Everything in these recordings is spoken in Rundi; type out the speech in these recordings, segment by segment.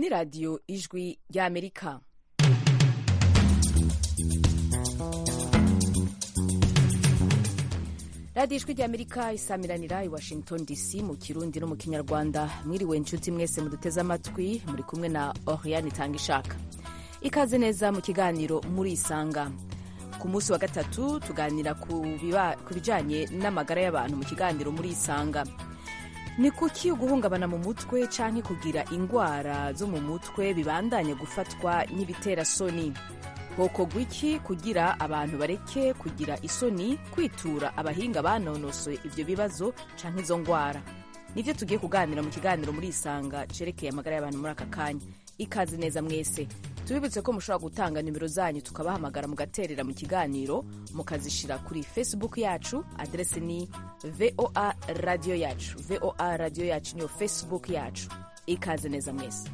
radiyo ijwi ry'amerika radiyo ijwi ry'amerika isamiranira i washington dc mu kirundi no mu kinyarwanda mwiriwe inshuti mwese muduteze amatwi muri kumwe na oriane itanga ishaka ikaze neza mu kiganiro murisanga ku munsi wa gatatu tuganira ku bijyanye n'amagara y'abantu mu kiganiro murisanga ni kuki guhungabana mu mutwe cyangwa kugira indwara zo mu mutwe bibandanye gufatwa n'ibiterasoni hokorwa iki kugira abantu bareke kugira isoni kwitura abahinga banonosoye ibyo bibazo cyangwa izo ndwara nibyo tugiye kuganira mu kiganiro muri isanga cerekeye amagara y'abantu muri aka kanya ikaze neza mwese tubibutse ko mushobora gutanga nimero zanyu tukabahamagara mugaterera mu kiganiro mukazishyira kuri facebook yacu aderesi ni voa radiyo yacu voa radiyo yacu niyo facebook yacu ikaze neza mwese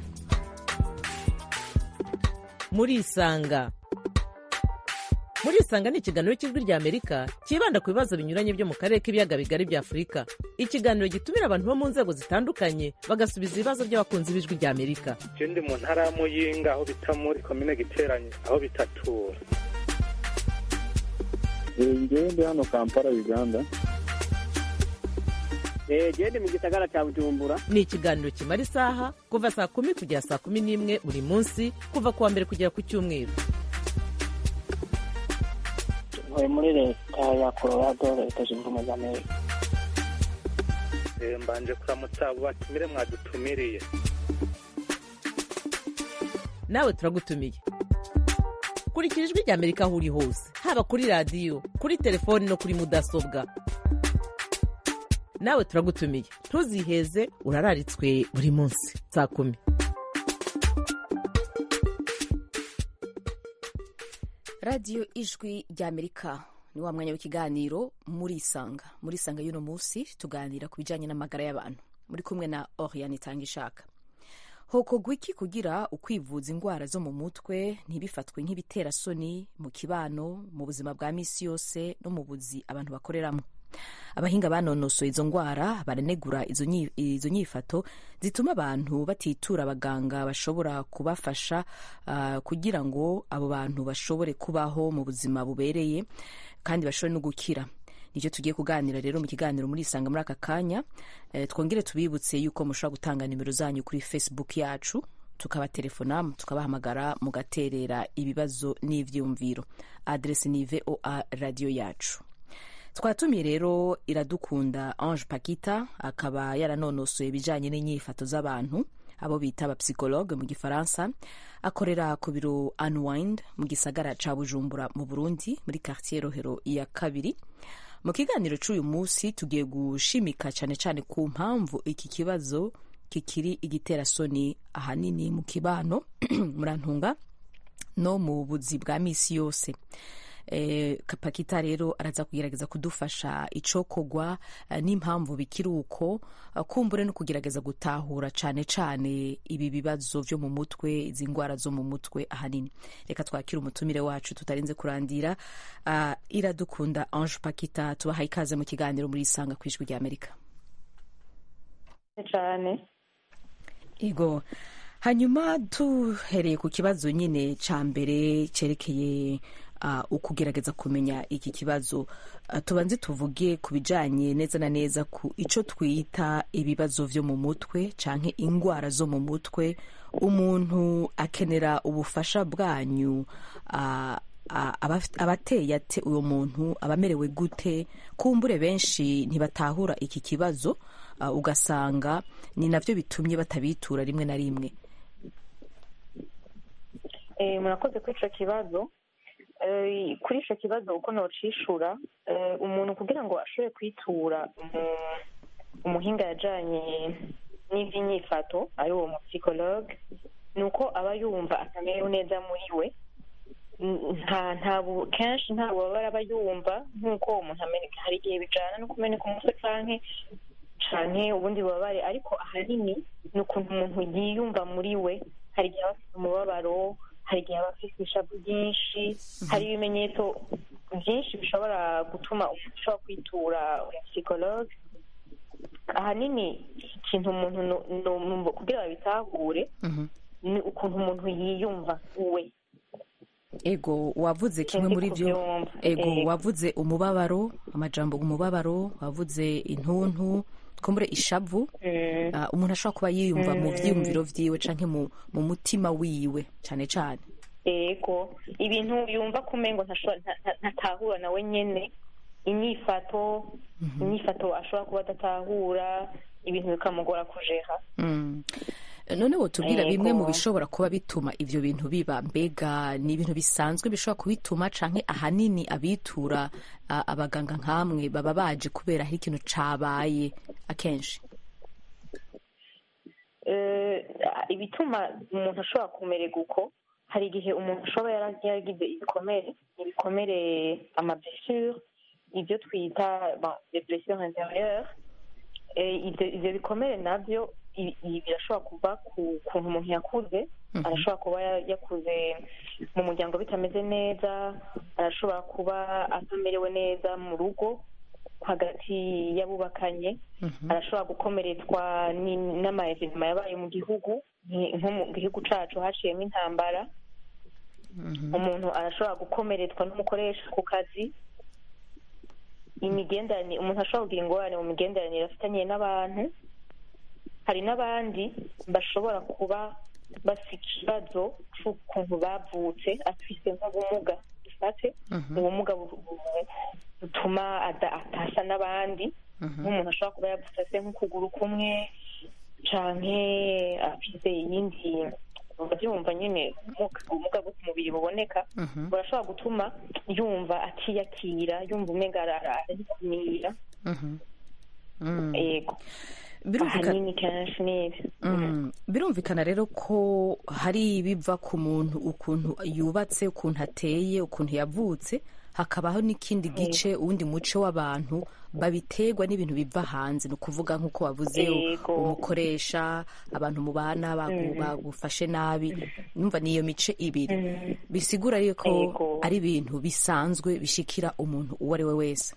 murisanga murisanga ni ikiganiro cy'ijwi rya amerika cyibanda ku bibazo binyuranye byo mu karere k'ibiyaga bigari bya afurika ikiganiro gitumira abantu bo mu nzego zitandukanye bagasubiza ibibazo by'abakunzi b'ijwi rya amerika je ndi mu ntara ya muyinga aho bita muri komine giteranye aho bitatura ngewe ndi hano kampala uganda gende mu gisagara cya bujumbura ni ikiganiro kimara isaha kuva saa kumi kugera saa kumi n'imwe buri munsi kuva ku wa mbere kugera ku cyumweru ntuye muri leta ya colorado leta zunze ubumwe za amerika mbanje kuramutsa abo batumire mwadutumiriye nawe turagutumiye kurikira ijwi rya amerika aho uri hose haba kuri radiyo kuri telefoni no kuri mudasobwa nawe turagutumiye ntuziheze urararitswe buri munsi saa kumi radiyo ijwi ry'amerika ni wa mwanya w'ikiganiro murisanga murisanga y'uno munsi tuganira ku bijyanye n'amagara y'abantu muri kumwe na oriane itanga ishaka hokorwa iki kugira ukwivuza indwara zo mu mutwe ntibifatwe nk'ibiterasoni mu kibano mu buzima bwa minsi yose no mu buzi abantu bakoreramo abahinga banonosoye izo ndwara baranegura izo nyifato zituma abantu batitura abaganga bashobora kubafasha uh, kugira ngo abo bantu bashobore kubaho mu buzima bubereye kandi bashobore no gukira nicyo tugiye kuganira rero mu kiganiro muri isanga muri aka kanya e, twongere tubibutse yuko mushobora gutanga nimero zanyu kuri facebook yacu tukabaterefona tukabahamagara mugaterera ibibazo n'ivyumviro adresi ni voa radio yacu twatumiye rero iradukunda ange pakita akaba yaranonosoye ibijyanye n'inyifato z'abantu abo bita abapsikologe mu gifaransa akorera ku biro unwind mu gisagara ca bujumbura mu burundi muri quartier rohero ya kabiri mu kiganiro cy'uyu munsi tugiye gushimika cyane cyane ku mpamvu iki kibazo kikiri igiterasoni ahanini mu kibano murantunga no mu buzi bwa misi yose eh, pakita rero araza kugerageza kudufasha icokogwa eh, n'impamvu bikiri uko uh, kumbure no kugerageza gutahura cane cane ibi bibazo vyo mu mutwe izi ngwara zo mu mutwe ahanini reka twakire umutumire wacu tutarinze kurandira uh, iradukunda ange pakita tubahaye ikaze mu kiganiro muri isanga ku ijwi rya amerika cyane ego hanyuma duhereye ku kibazo nyine ca mbere cerekeye uh, ukugerageza kumenya iki kibazo uh, tubanze tuvuge ku bijanye neza na neza ku ico twita ibibazo vyo mu mutwe canke ingwara zo mu mutwe umuntu akenera ubufasha bwanyu uh, abateye ate uwo muntu abamerewe gute kumbure benshi ntibatahura iki kibazo ugasanga ni navyo bitumye batabitura rimwe na rimwe murakoze kuri ico kibazo kuri icyo kibazo uko nocishura umuntu kugira ngo ashobore kwitura umuhinga yajyanye n'iby'inyifato ari uwo mupsikologe ni uko aba yumva atamerewe neza muri we kenshi nta bubabare aba yumva nk'uko umuntu ameneka hari igihe bijyana no kumeneka umutwe cyangwa cyane ubundi bubabare ariko ahanini ni ukuntu umuntu yiyumva muri we hari igihe aba afite umubabaro hari igihe aba afite ishavu ryinshi hari ibimenyetso byinshi bishobora gutuma umuntu ushobora kwitura umupsikologe ahanini ikintu umuntu no- no- kugira babitahure Mhm. ni ukuntu umuntu yiyumva we ego wavuze kimwe Sinzi muri byo kubyumva. ego Ego. wavuze umubabaro amajambo umubabaro wavuze intuntu twumbure ishavu Mm. Ah, umuntu ashobora kuba yiyumva mu vyiyumviro vyiwe canke mu, mu mutima wiwe cane cane ego ibintu yumva kumengo ntashobora nta- nta- ntatahura nawe nyene inyifato inyifato ashobora kuba adatahura ibintu bikamugora kujera Mm. none wotubwira bimwe mu Yego. bishobora kuba bituma ivyo bintu biba mbega ni ibintu bisanzwe bishobora kubituma canke ahanini abitura ah, abaganga nkamwe baba baje kubera hari ikintu cabaye akenshi Eh, ibituma umuntu ashobora kumererwa uko hari igihe umuntu ashobora yara- yaragize ibikomere ibikomere amablessure ibyo twita bon, les blessures intérieures Eh, ivyo ivyo bikomere navyo i- i- birashobora kuva ku kuntu umuntu yakuze Mhm. arashobora kuba ya- yakuze mu muryango bitameze neza arashobora kuba atamerewe neza mu rugo hagati y'abubakanye Mhm. arashobora gukomeretswa ni- n'amaevenema yabaye mu gihugu nki- nko mu gihugu cacu haciyemo intambara Mhm. umuntu arashobora gukomeretswa n'umukoresha ku kazi imigenderanire umuntu ashobora kugira ingorane mu migenderanire afitanye n'abantu hari n'abandi bashobora kuba bafite ikibazo c'ukuntu bavutse afise nk'ubumuga dufate Mhm. ubumuga bu- bu- butuma ada- atasa n'abandi Mhm. nk'umuntu ashobora kuba yavutse afite nk'ukuguru kumwe canke afise iyindi urabyumva nyine ubumuga- ubumuga bwo ku mubiri buboneka Mhm. burashobora gutuma yumva atiyakira yumva umenga ararikumira Mhm. Mm. yego birumvikana ahanini kenshi nibyo Mm. birumvikana rero ko hari ibiva ku muntu ukuntu yubatse ukuntu ateye ukuntu yavutse hakabaho n'ikindi gice uwundi muce w'abantu babiterwa n'ibintu biva hanze ni ukuvuga nk'uko wavuze Yego. umukoresha abantu mubana bagu- bagufashe nabi numva niyo mice ibiri bisigura yuko Yego. ari ibintu bisanzwe bishikira umuntu uwo ari we wese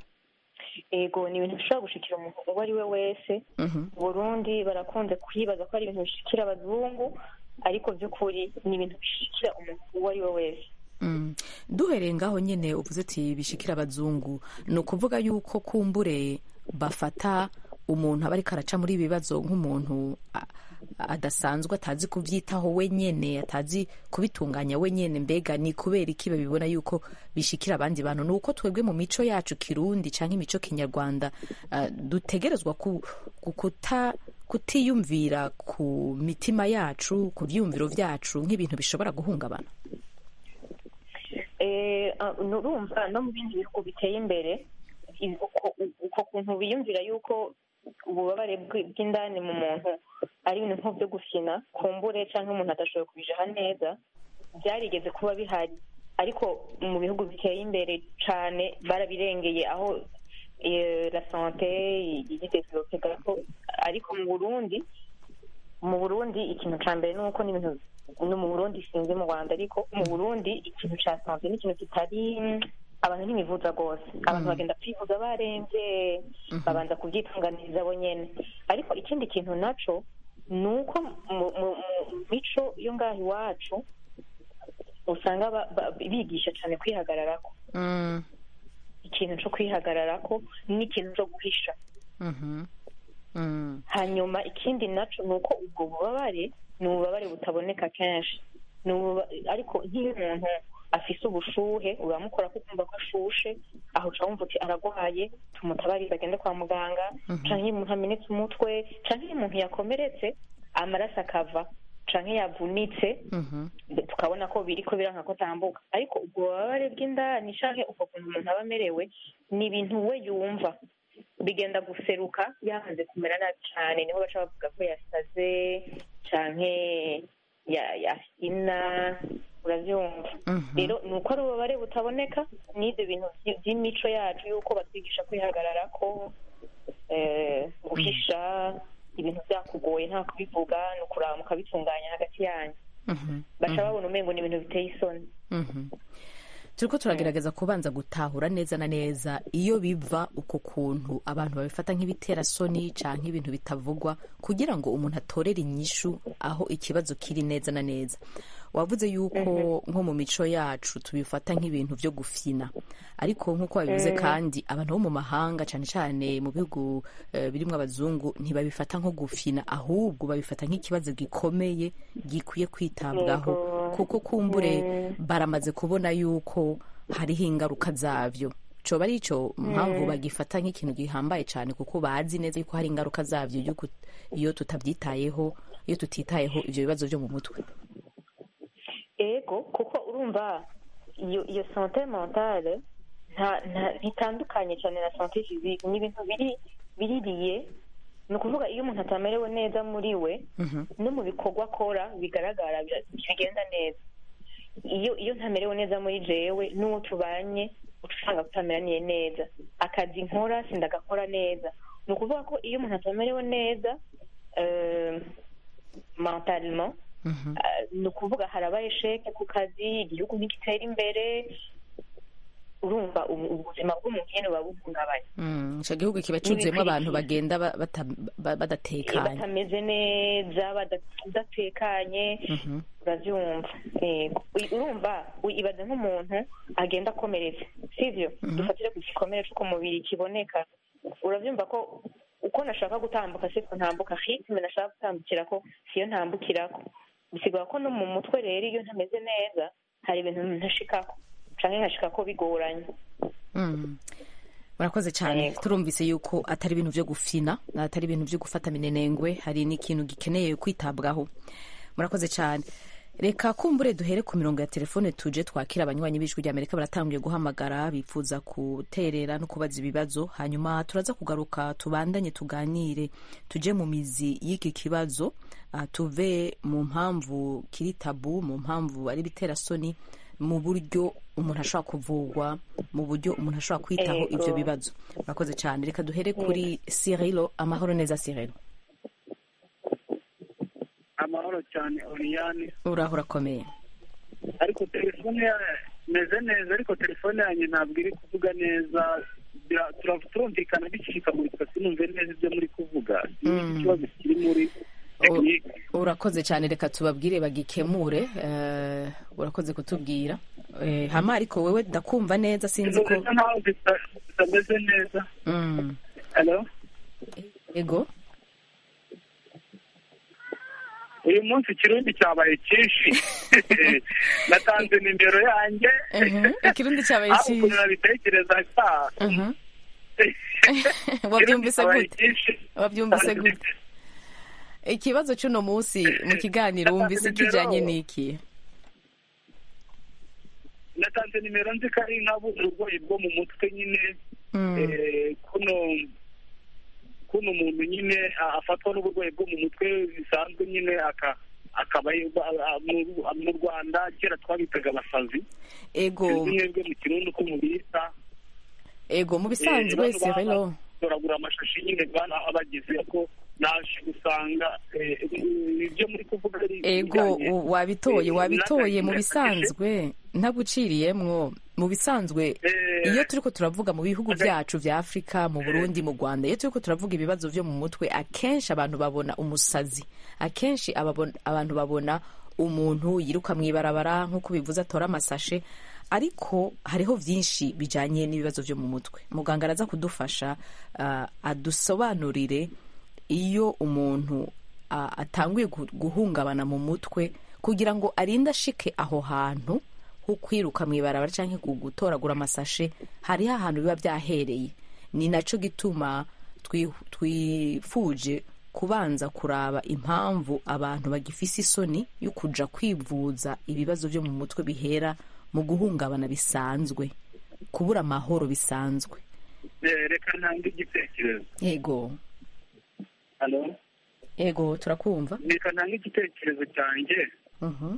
yego ni ibintu bishobora gushikira umuntu uwo ari we wese Mhm. mu burundi barakunze kwibaza ko ari ibintu bishikira abazungu ariko by'ukuri ni ibintu bishikira umuntu uwo ari we wese Mm. duhereye ngaho nyine uvuze ati bishikira abazungu ni ukuvuga yuko kumbure bafata umuntu aba ariko araca muri ibi bibazo nk'umuntu a- adasanzwe atazi kubyitaho wenyene atazi kubitunganya wenyene mbega ni kubera iki babibona yuko bishikira abandi bantu ni uko twebwe mu mico yacu kirundi cyangwa imico kinyarwanda ah, dutegerezwa ku, ku- kuta kutiyumvira ku mitima yacu ku byiyumviro byacu nk'ibintu bishobora guhungabana Eh, ah, nurumva no mu bindi bihugu biteye imbere i- uko uko kuntu biyumvira yuko ububabare bw- bw'indani mu muntu ari ibintu nko byo gufina kumbure cyangwa umuntu adashoboye kubijaha neza byarigeze kuba bihari ariko mu bihugu biteye imbere cyane barabirengeye aho eh, la sante yidevelope gato ariko mu burundi mu burundi ikintu cya mbere ni uko n'ibintu no mu burundi sinzi mu rwanda ariko mu burundi ikintu cya sante ni ikintu kitari abantu ntibivuza rwose abantu bagenda kwivuza barembye babanza kubyitunganiriza bo nyene ariko ikindi kintu naco ni uko mu mu- mu mico yo ngaho iwacu usanga ba- ba- bigisha cyane kwihagararako Mm. ikintu cyo kwihagararako n'ikintu cyo guhisha Mhm. Mm. hanyuma ikindi naco ni uko ubwo bubabare ni ububabare butaboneka kenshi Ni ububa- ariko nk'iyo umuntu afise ubushuhe uramukora ko ukumva ko ashushe aho uca wumva uti aragwaye tumutabarize agende kwa muganga canke iyo umuntu amenetse umutwe canke iyo umuntu yakomeretse amaraso akava canke yavunitse Mhm. tukabona ko biriko biranka ko atambuka ariko ubwo bubabare bw'indani canke ubwo kuntu umuntu aba amerewe ni ibintu we yumva bigenda guseruka yamaze kumera nabi cane niho baca bavuga ko yasaze canke ya- yafina uravyumva Mhm. rero ni uko ari ububabare butaboneka n'ivyo bintu vy- vy'imico yacu yuko batwigisha kwihagararako eh, guhisha ibintu vyakugoye nta kubivuga ni ukuraba mukabitunganya hagati yanyu Mhm. baca babona umengo ni ibintu biteye isoni Mhm. turiko turagerageza kubanza gutahura neza na neza iyo biva uko kuntu abantu babifata nk'ibiterasoni canke ibintu bitavugwa kugira ngo umuntu atorere inyishu aho ikibazo kiri neza na neza wavuze yuko nko mu mico yacu tubifata nk'ibintu vyo gufyina ariko nk'uko wabivuze kandi abantu bo mu mahanga cane cane mu bihugu eh, birimwo abazungu ntibabifata nko gufyina ahubwo babifata nk'ikibazo gikomeye gikwiye kwitabwaho kuko kumbure baramaze kubona yuko hariho ingaruka zavyo coba ari ico mpamvu bagifata nk'ikintu gihambaye cane kuko bazi neza yuko hari ingaruka zavyo yuko iyo tutavyitayeho iyo tutitayeho ivyo bibazo vyo mu mutwe ego kuko urumva iyo iyo sante mentale nta nta ntitandukanye cyane na sante physique ni ibintu biri biririye ni ukuvuga iyo umuntu atamerewe neza muri we no mu bikorwa akora bigaragara bira- bigenda neza iyo iyo ntamerewe neza muri jewe n'uwo tubanye uca usanga tutameraniye neza akazi nkora sindagakora neza ni ukuvuga ko iyo umuntu atamerewe neza euh, mentalement Ah, ni ukuvuga haraba esheke ku kazi igihugu ntigitera imbere urumva ubu- ubuzima bw'umuntu nyene buba buhungabanye Mm, ico gihugu kiba cuzuyemwo abantu bagenda ba- bata- ba- badatekanye batameze neza bada- badatekanye uravyumva Yego. Ui- urumva ui- ibaze nk'umuntu agenda akomeretse sivyo dufatire ku gikomere c'uko mubiri kiboneka uravyumva ko uko nashaka gutambuka siko ntambuka ritme nashaka gutambukirako siyo ntambukirako bisigura ko no mu mutwe rero iyo ntameze neza hari ibintu ntashikako canke nkashikako bigoranye Mm. murakoze cyane Yego. turumvise yuko atari ibintu vyo gufina atari ibintu vyo gufata minenengwe hari n'ikintu gikeneye kwitabwaho murakoze cyane reka kumbure duhere ku mirongo ya telefone tuje twakira abanywanyi b'ijwi rya amerika baratanguye guhamagara bifuza guterera no kubaza ibibazo hanyuma turaza kugaruka tubandanye tuganire tuje mu mizi y'iki kibazo ah, tuve mu mpamvu kiri tabu mu mpamvu ari biterasoni mu buryo umuntu ashobora kuvugwa mu buryo umuntu ashobora kwitaho Ego. ivyo bibazo murakoze cyane reka duhere kuri sirilo amahoro neza sirilo amahoro cyane oriyane uraho urakomeye ariko telefone ya- imeze neza ariko telefone yanjye ntabwo iri kuvuga neza Bira- tura- turumvikana bicikamuritwa sinumve neza ibyo muri kuvuga sinzi ikibazo kiri muri tekinike urakoze cyane reka tubabwire bagikemure eh, urakoze kutubwira Eh, hama ariko wewe ndakumva neza sinzi ko bisa nkaho zita- zitameze neza Mm, Hello? ego uyu munsi ikirundi cyabaye cyinshi natanze nimero yanjye Mhm, ikirundi cyabaye aho ukuntu cyiza nabitekerezaga Mhm. wabyumvise gute wabyumvise gute ikibazo cy'uno munsi mu kiganiro wumvise kijyanye n'iki natanze nimero nzi ko ari nk'uburwayi bwo mu mutwe nyine Mm, eh, kuno kuno umuntu nyine a- afatwa n'uburwayi bwo mu mutwe bisanzwe nyine aka akaba a- a- mu- mu rwanda kera twabitaga abasazi ego sinzi mwebwe mu kirundi uko mubita ego mu bisanzwe sirilo toragura amashashi nyine bana abagize ko naje gusanga eh, ibyo muri kuvuga ari ego ibijyanye- u- wabitoye eh, wabitoye mu n'agahinda bisanzwe ntaguciriyemwo mu bisanzwe Eh, iyo turiko turavuga mu bihugu byacu vya afurika mu burundi mu rwanda iyo turiko turavuga ibibazo vyo mu mutwe akenshi abantu babona umusazi akenshi ababon- abantu babona umuntu yiruka mw'ibarabara nk'uko bivuze atora amasashe ariko hariho vyinshi bijanye n'ibibazo vyo mu mutwe muganga araza kudufasha ah, adusobanurire iyo umuntu ah, atanguye gu- guhungabana mu mutwe kugira ngo arinde ashike aho hantu ho kwiruka mu ibarabara cyangwa gutoragura amasashe hariho ahantu biba byahereye ni nacyo gituma twi- twifuje kubanza kuraba impamvu abantu bagifise isoni yo kuja kwivuza ibibazo byo mu mutwe bihera mu guhungabana bisanzwe kubura amahoro bisanzwe eh, reka ntange igitekerezo yego Hello? yego turakumva reka ntange igitekerezo cyanjye Mhm.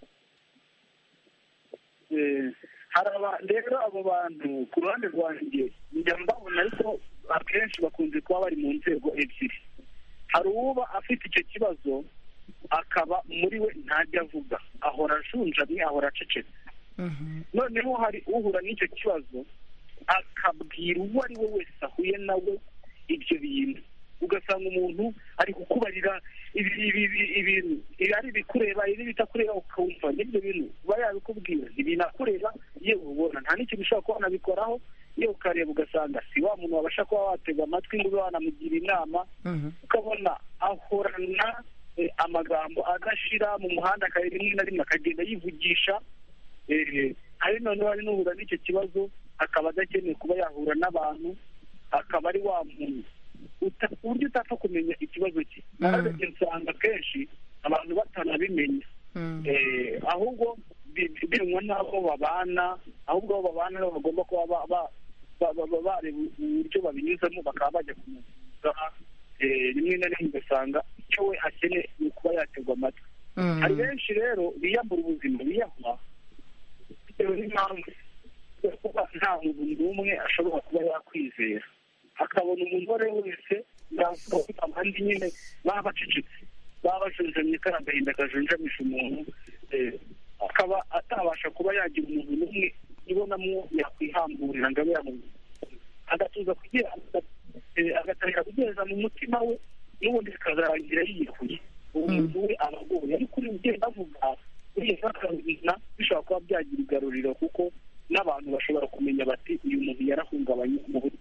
Eh, hari aba- rero abo bantu ku ruhande rwanjye njya mbabona ariko akenshi bakunze kuba bari mu nzego ebyiri hari uba afite icyo kibazo akaba muri we ntajya avuga ahora ajunjamye ahora acecetse noneho hari uhura n'icyo kibazo akabwira uwo ari we wese ahuye nawe ibyo bintu ugasanga umuntu ari kukubarira ibi- ibi- ibi- ibintu ibi ari ibikureba ibi bitakureba ukumva n'ibyo bintu uba yabikubwira ntibinakureba yewe ubona nta n'ikintu ushobora kuba wanabikoraho yewe ukareba ugasanga si wa muntu wabasha kuba watega amatwi ngo ube wanamugira inama ukabona ahorana eh, amagambo adashira mu muhanda akaba rimwe na rimwe akagenda yivugisha eh, hari noneho hari n'uhura n'icyo kibazo akaba adakeneye kuba yahura n'abantu akaba ari wa muntu uta- ku buryo utapfa kumenya ikibazo cye ahagaze usanga kenshi abantu batanabimenya Eh, ahubwo bi- bi- binywa n'abo babana ahubwo abo babana nabo bagomba kuba ba- ba- ba- ba- ba- bareba uburyo babinyuzamo bakaba bajya kumuvuza Eh, rimwe na rimwe ugasanga icyo we akeneye ni ukuba yaterwa amatwi hari benshi rero biyambura ubuzima biyahura bitewe n'impamvu yo kuba nta muntu n'umwe ashobora kuba yakwizera akabona umuntu uwo ari we wese yavuga ko abandi nyine baba bacecetse baba bajunjamye kari agahinda kajunjamisha umuntu eh, akaba atabasha kuba yagira umuntu n'umwe ibonamo yakwihamburira ngo abe yamubwira agatuza kugira eh, agatangira kugeza mu mutima we n'ubundi bikazarangira yiyahuye uwo muntu we aba agoye ariko uri ugenda avuga uriya akabizina bishobora kuba byagira igaruriro kuko n'abantu bashobora kumenya bati uyu muntu yarahungabanye mu buryo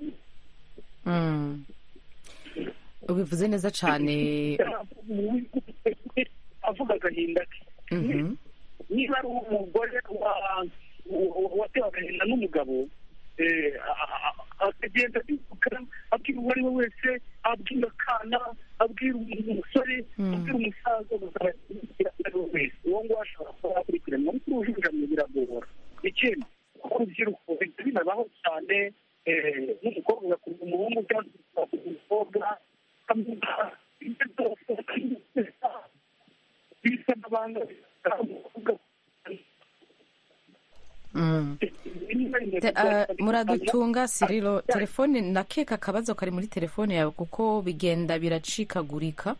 Mm. ubivuze neza cyane avuga agahinda ke Mhm. niba ari umugore wa- wa- watewe agahinda n'umugabo eh, a- a- akagenda abivuga abwira uwo ari we wese abwira akana abwira umusore abwira umusaza ugasanga ari we wese uwo nguwo ashobora kuba yakurikiranwa ariko urujunjamye biragora ikindi kuko urubyiruko bihita binabaho cyane eh, n'umukobwa agakunda umuhungu cyangwa se agakunda umukobwa akamwita ibyo byose bisa n'abanga Mm. Te- ah, muradutunga siriro telefone nakeka akabazo kari muri telefone yawe kuko bigenda biracikagurika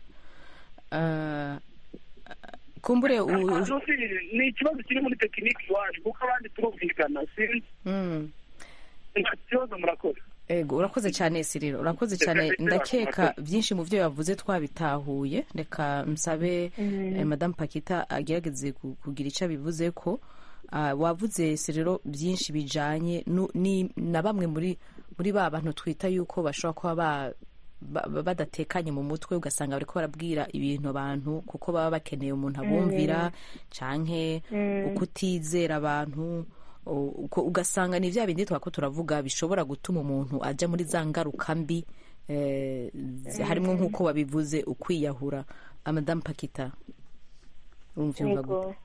Ah, kumbure u- Hano si ni ikibazo kiri muri tekiniki iwacu kuko abandi turumvikana si Mm. nta kibazo murakoze ego urakoze cyane siriro urakoze cyane ndakeka byinshi mu byo yavuze twabitahuye reka msabe eh, madamu pakita agerageze ku- kugira icyo abivuze ko ah, wavuze siriro byinshi bijanye nu- ni- na bamwe muri muri ba bantu twita yuko bashobora kuba ba ba- ba- badatekanye mu mutwe ugasanga bariko barabwira ibintu abantu kuko baba bakeneye umuntu abumvira canke ukutizera abantu u- uko- ugasanga ni vya bindi twako turavuga bishobora gutuma umuntu ajya muri za ngaruka mbi eh, zi- harimwo nk'uko wabivuze ukwiyahura amadamu pakita umvyumva gute yego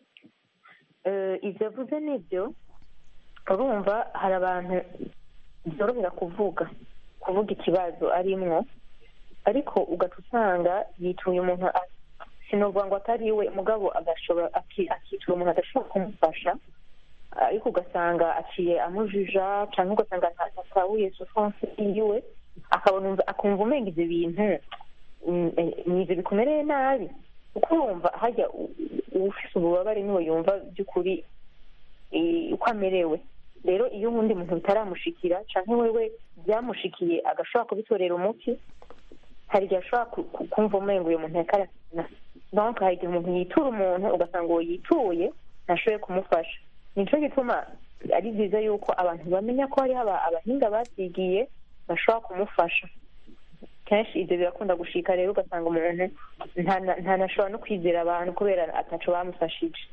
Eh, ibyo avuze nibyo urumva hari abantu byorohera kuvuga kuvuga ikibazo arimwo ariko ugaca usanga yituye umuntu a- sinovuga ngo atari we mugabo agashobora aki- akitura umuntu adashobora kumufasha ariko ugasanga aciye amujija cyangwa ugasanga nta- ntatahuye souffrance yiwe akabona umva- akumva umenga ibyo bintu mm, eh, ni ibyo bikumereye nabi kuko wumva hajya u- u- ufise ububabare niwe yumva by'ukuri eh, uko amerewe rero iyo uwundi muntu bitaramushikira cyangwa wewe byamushikiye agashobora kubitorera umuti hari igihe ashobora ku- ku- kumva umenga uyu muntu yakarasina donc hari igihe umuntu yitura umuntu ugasanga uwo yituye ntashoboye kumufasha nicyo gituma ari byiza yuko abantu bamenya ko hariho aba- abahinga babyigiye bashobora kumufasha kenshi ibyo birakunda gushika rero ugasanga umuntu ntana- ntanashobora no kwizera abantu kubera ataco bamufashije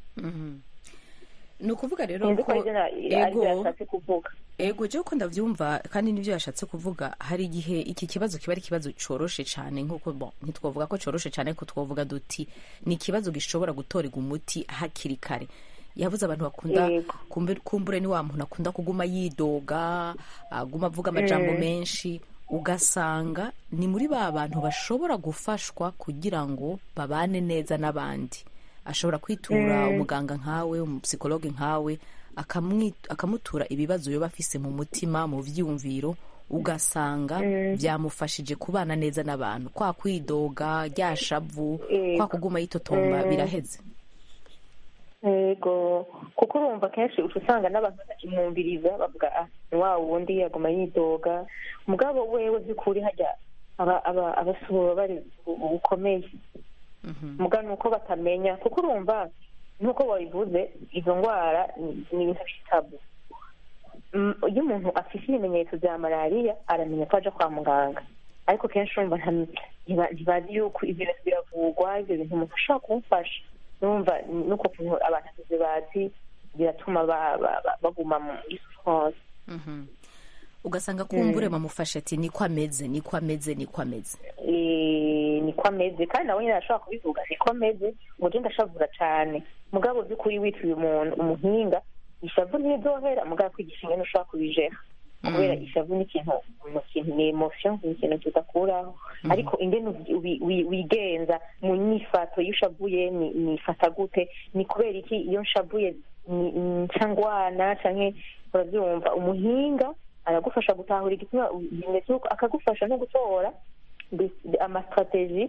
ni ukuvuga rero sinzi ko ko aribyo na- aribyo ego yashatse kuvuga ego je uko ndavyumva kandi nivyo yashatse kuvuga hari igihe iki kibazo kiba ari ikibazo coroshe cane nkuko bon ntitwovuga ko coroshe cane ko twovuga duti ni ikibazo gishobora gutorerwa umuti hakiri kare yavuze abantu bakunda Yego. kumbe- kumbure ni wa muntu akunda kuguma yidoga aguma avuga amajambo menshi ugasanga ni muri ba bantu bashobora gufashwa kugira ngo babane neza n'abandi ashobora kwitura umuganga nkawe umupsikologe nkawe akamwi- akamutura ibibazo yoba afise mu mutima mu vyiyumviro ugasanga byamufashije kubana neza n'abantu kwa kwidoga rya shavu Yego. kwa kuguma yitotomba biraheze yego kuko urumva kenshi uca usanga n'abantu bakimwumviriza bavuga ah ni wa wundi yaguma yidoga mugabo wewe by'ukuri hajya aba aba abasubura bari bukomeye mugabo ni uko batamenya kuko urumva nk'uko wabivuze izo ndwara ni ni ibintu by'itabu Mm, iyo umuntu afite ibimenyetso bya malariya aramenya ko aja kwa muganga ariko kenshi urumva nta- ntiba- ntibazi yuko ibyo bintu biravurwa ibyo bintu umuntu ashobora kumufasha urumva nuko kuntu abantu atazi bazi biratuma ba- ba- ba- baguma muri souffrance Mhm. ugasanga kumbure bamufashe ati niko ameze niko ameze niko ameze Eh, niko ameze kandi nawe nyine arashobora kubivuga niko ameze ngo je ndashavura cane mugabo by'ukuri witiriye umuntu umuhinga ishavu ntizohera mugabo kwigisha ingene ushobora kubijera kubera ishavu ni ikintu mu kintu ni emotion ni ikintu tudakuraho ariko ingene ubi- ubi- wi- wigenza mu nyifato iyo ushavuye ni- nifata gute ni kubera iki iyo nshavuye ni- nca ngwana canke urabyumva umuhinga aragufasha gutahura igituma bimeze uko akagufasha no gutora mbese amasitrategi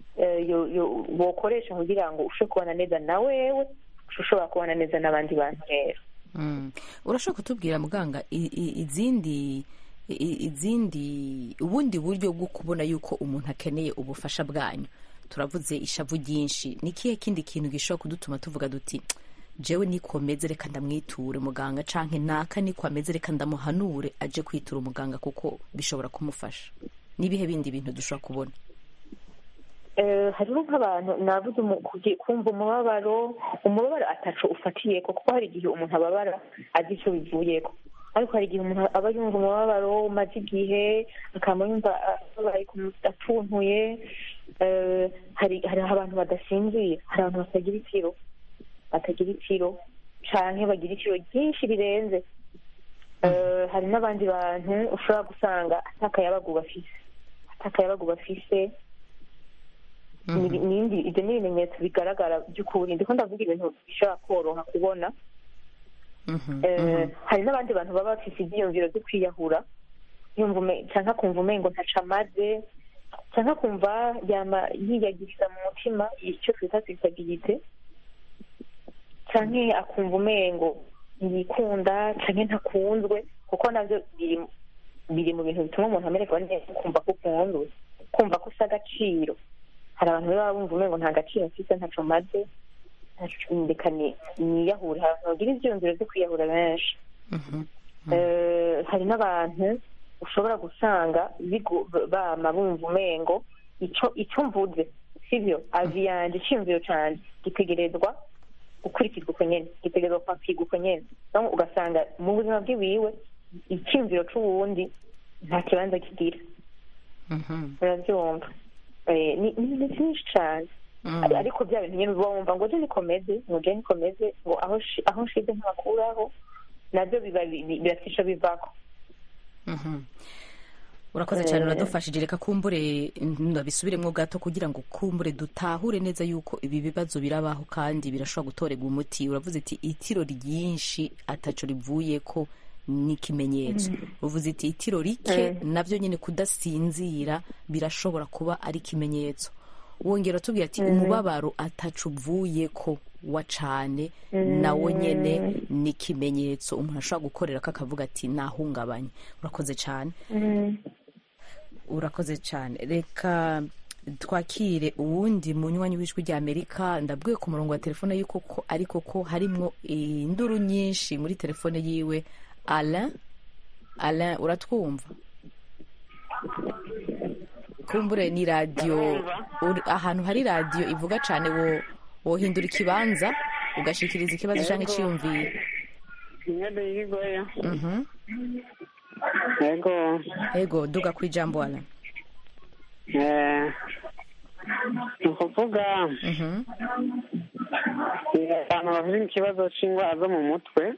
bokoresha kugira ngo ushobore kubana neza na wewe ushobora kubana neza n'abandi bantu rero Mm. urashobora kutubwira muganga i- i- izindi i- izindi ubundi buryo bwo kubona yuko umuntu akeneye ubufasha bwanyu turavuze ishavu ryinshi ni ikihe kindi kintu gishobora kudutuma tuvuga duti jewe nikomeze reka ndamwiture muganga canke naka nikwameze reka ndamuhanure aje kwitura umuganga kuko bishobora kumufasha n'ibihe bindi bintu dushobora kubona Eh, hariho nk'abantu navuze umu- kugi- kumva umubabaro umubabaro ataco ufatiyeko kuko hari igihe umuntu ababara azi ico bivuyeko ariko hari igihe umuntu aba yumva umubabaro umaze igihe akaba yumva ababaye atuntuye Eh, hari hariho abantu badasinzira hari abantu batagira itiro batagira itiro canke bagira itiro ryinshi rirenze Eh, hari n'abandi bantu ushobora gusanga atakayabagu bafise atakayabagu bafise ni- n'ibindi ibyo ni ibimenyetso bigaragara by'ukuri ndiko ndavuga ibintu bishobora koroha kubona Mhm, Eh, mhm. hari n'abandi bantu baba bafise ibyiyumviro byo kwiyahura yumva ume- canke akumva umengo ntaco amaze canke akumva yama yiyagiriza mu mutima icyo twita sisagirite canke akumva umengo ntiyikunda canke ntakunzwe kuko navyo biri biri mu bintu bituma umuntu amererwa neza kumva ko ukunzwe kumva ko usa agaciro hari abantu baba bumva umengo nta gaciro mfise ntaco maze ntaco- reka ni- niyahure hari abantu bagira ivyiyumviro vyo kwiyahura benshi Mhm. Eh, hari n'abantu ushobora gusanga bigu- bama bumva umengo ico ico mvuze sivyo avi yanje iciyumviro canje gitegerezwa gukurikizwa uko nyene gitegerezwa kwakirwa uko nyene Donc ugasanga mu buzima bwiwiwe iciyumviro c'uwundi nta kibanza kigira Mhm. uravyumva Eh, ni ni ni vyinshi cane Mm. Ari- ariko bya bintu nyene uba wumva ngo je nikomeze ngo je nikomeze ngo aho shi- aho nshize ntakuraho navyo biba bi- bi- birafisha bivako Mhm. urakoze cyane uradufashije reka kumbure ndabisubiremo gato kugira ngo kumbure dutahure neza yuko ibi bibazo birabaho kandi birashobora gutorerwa umuti uravuze iti itiro ryinshi ataco rivuye ko n'ikimenyetso uvuze iti itiro rike navyo nyine kudasinzira birashobora kuba ari ikimenyetso wongera tubwira ati umubabaro ataco uvuye ko wa cane nawo nyene ni ikimenyetso umuntu ashobora gukorera ko akavuga ati nahungabanye urakoze cyane urakoze cyane reka twakire uwundi munywanyi w'ijwi rya amerika ndabwiye ku murongo wa telefone yuko ko ariko ko harimwo induru nyinshi muri telefone yiwe alain alain uratwumva kumbure ni radiyo uri- ahantu hari radiyo ivuga cyane wo wohindura ikibanza ugashikiriza ikibazo cyangwa icyiyumviro mwede yigoye Mhm. yego yego duga ku ijambo alain eh, ni ukuvuga Mhm. eh, abantu bafite ikibazo c'indwara zo mu mutwe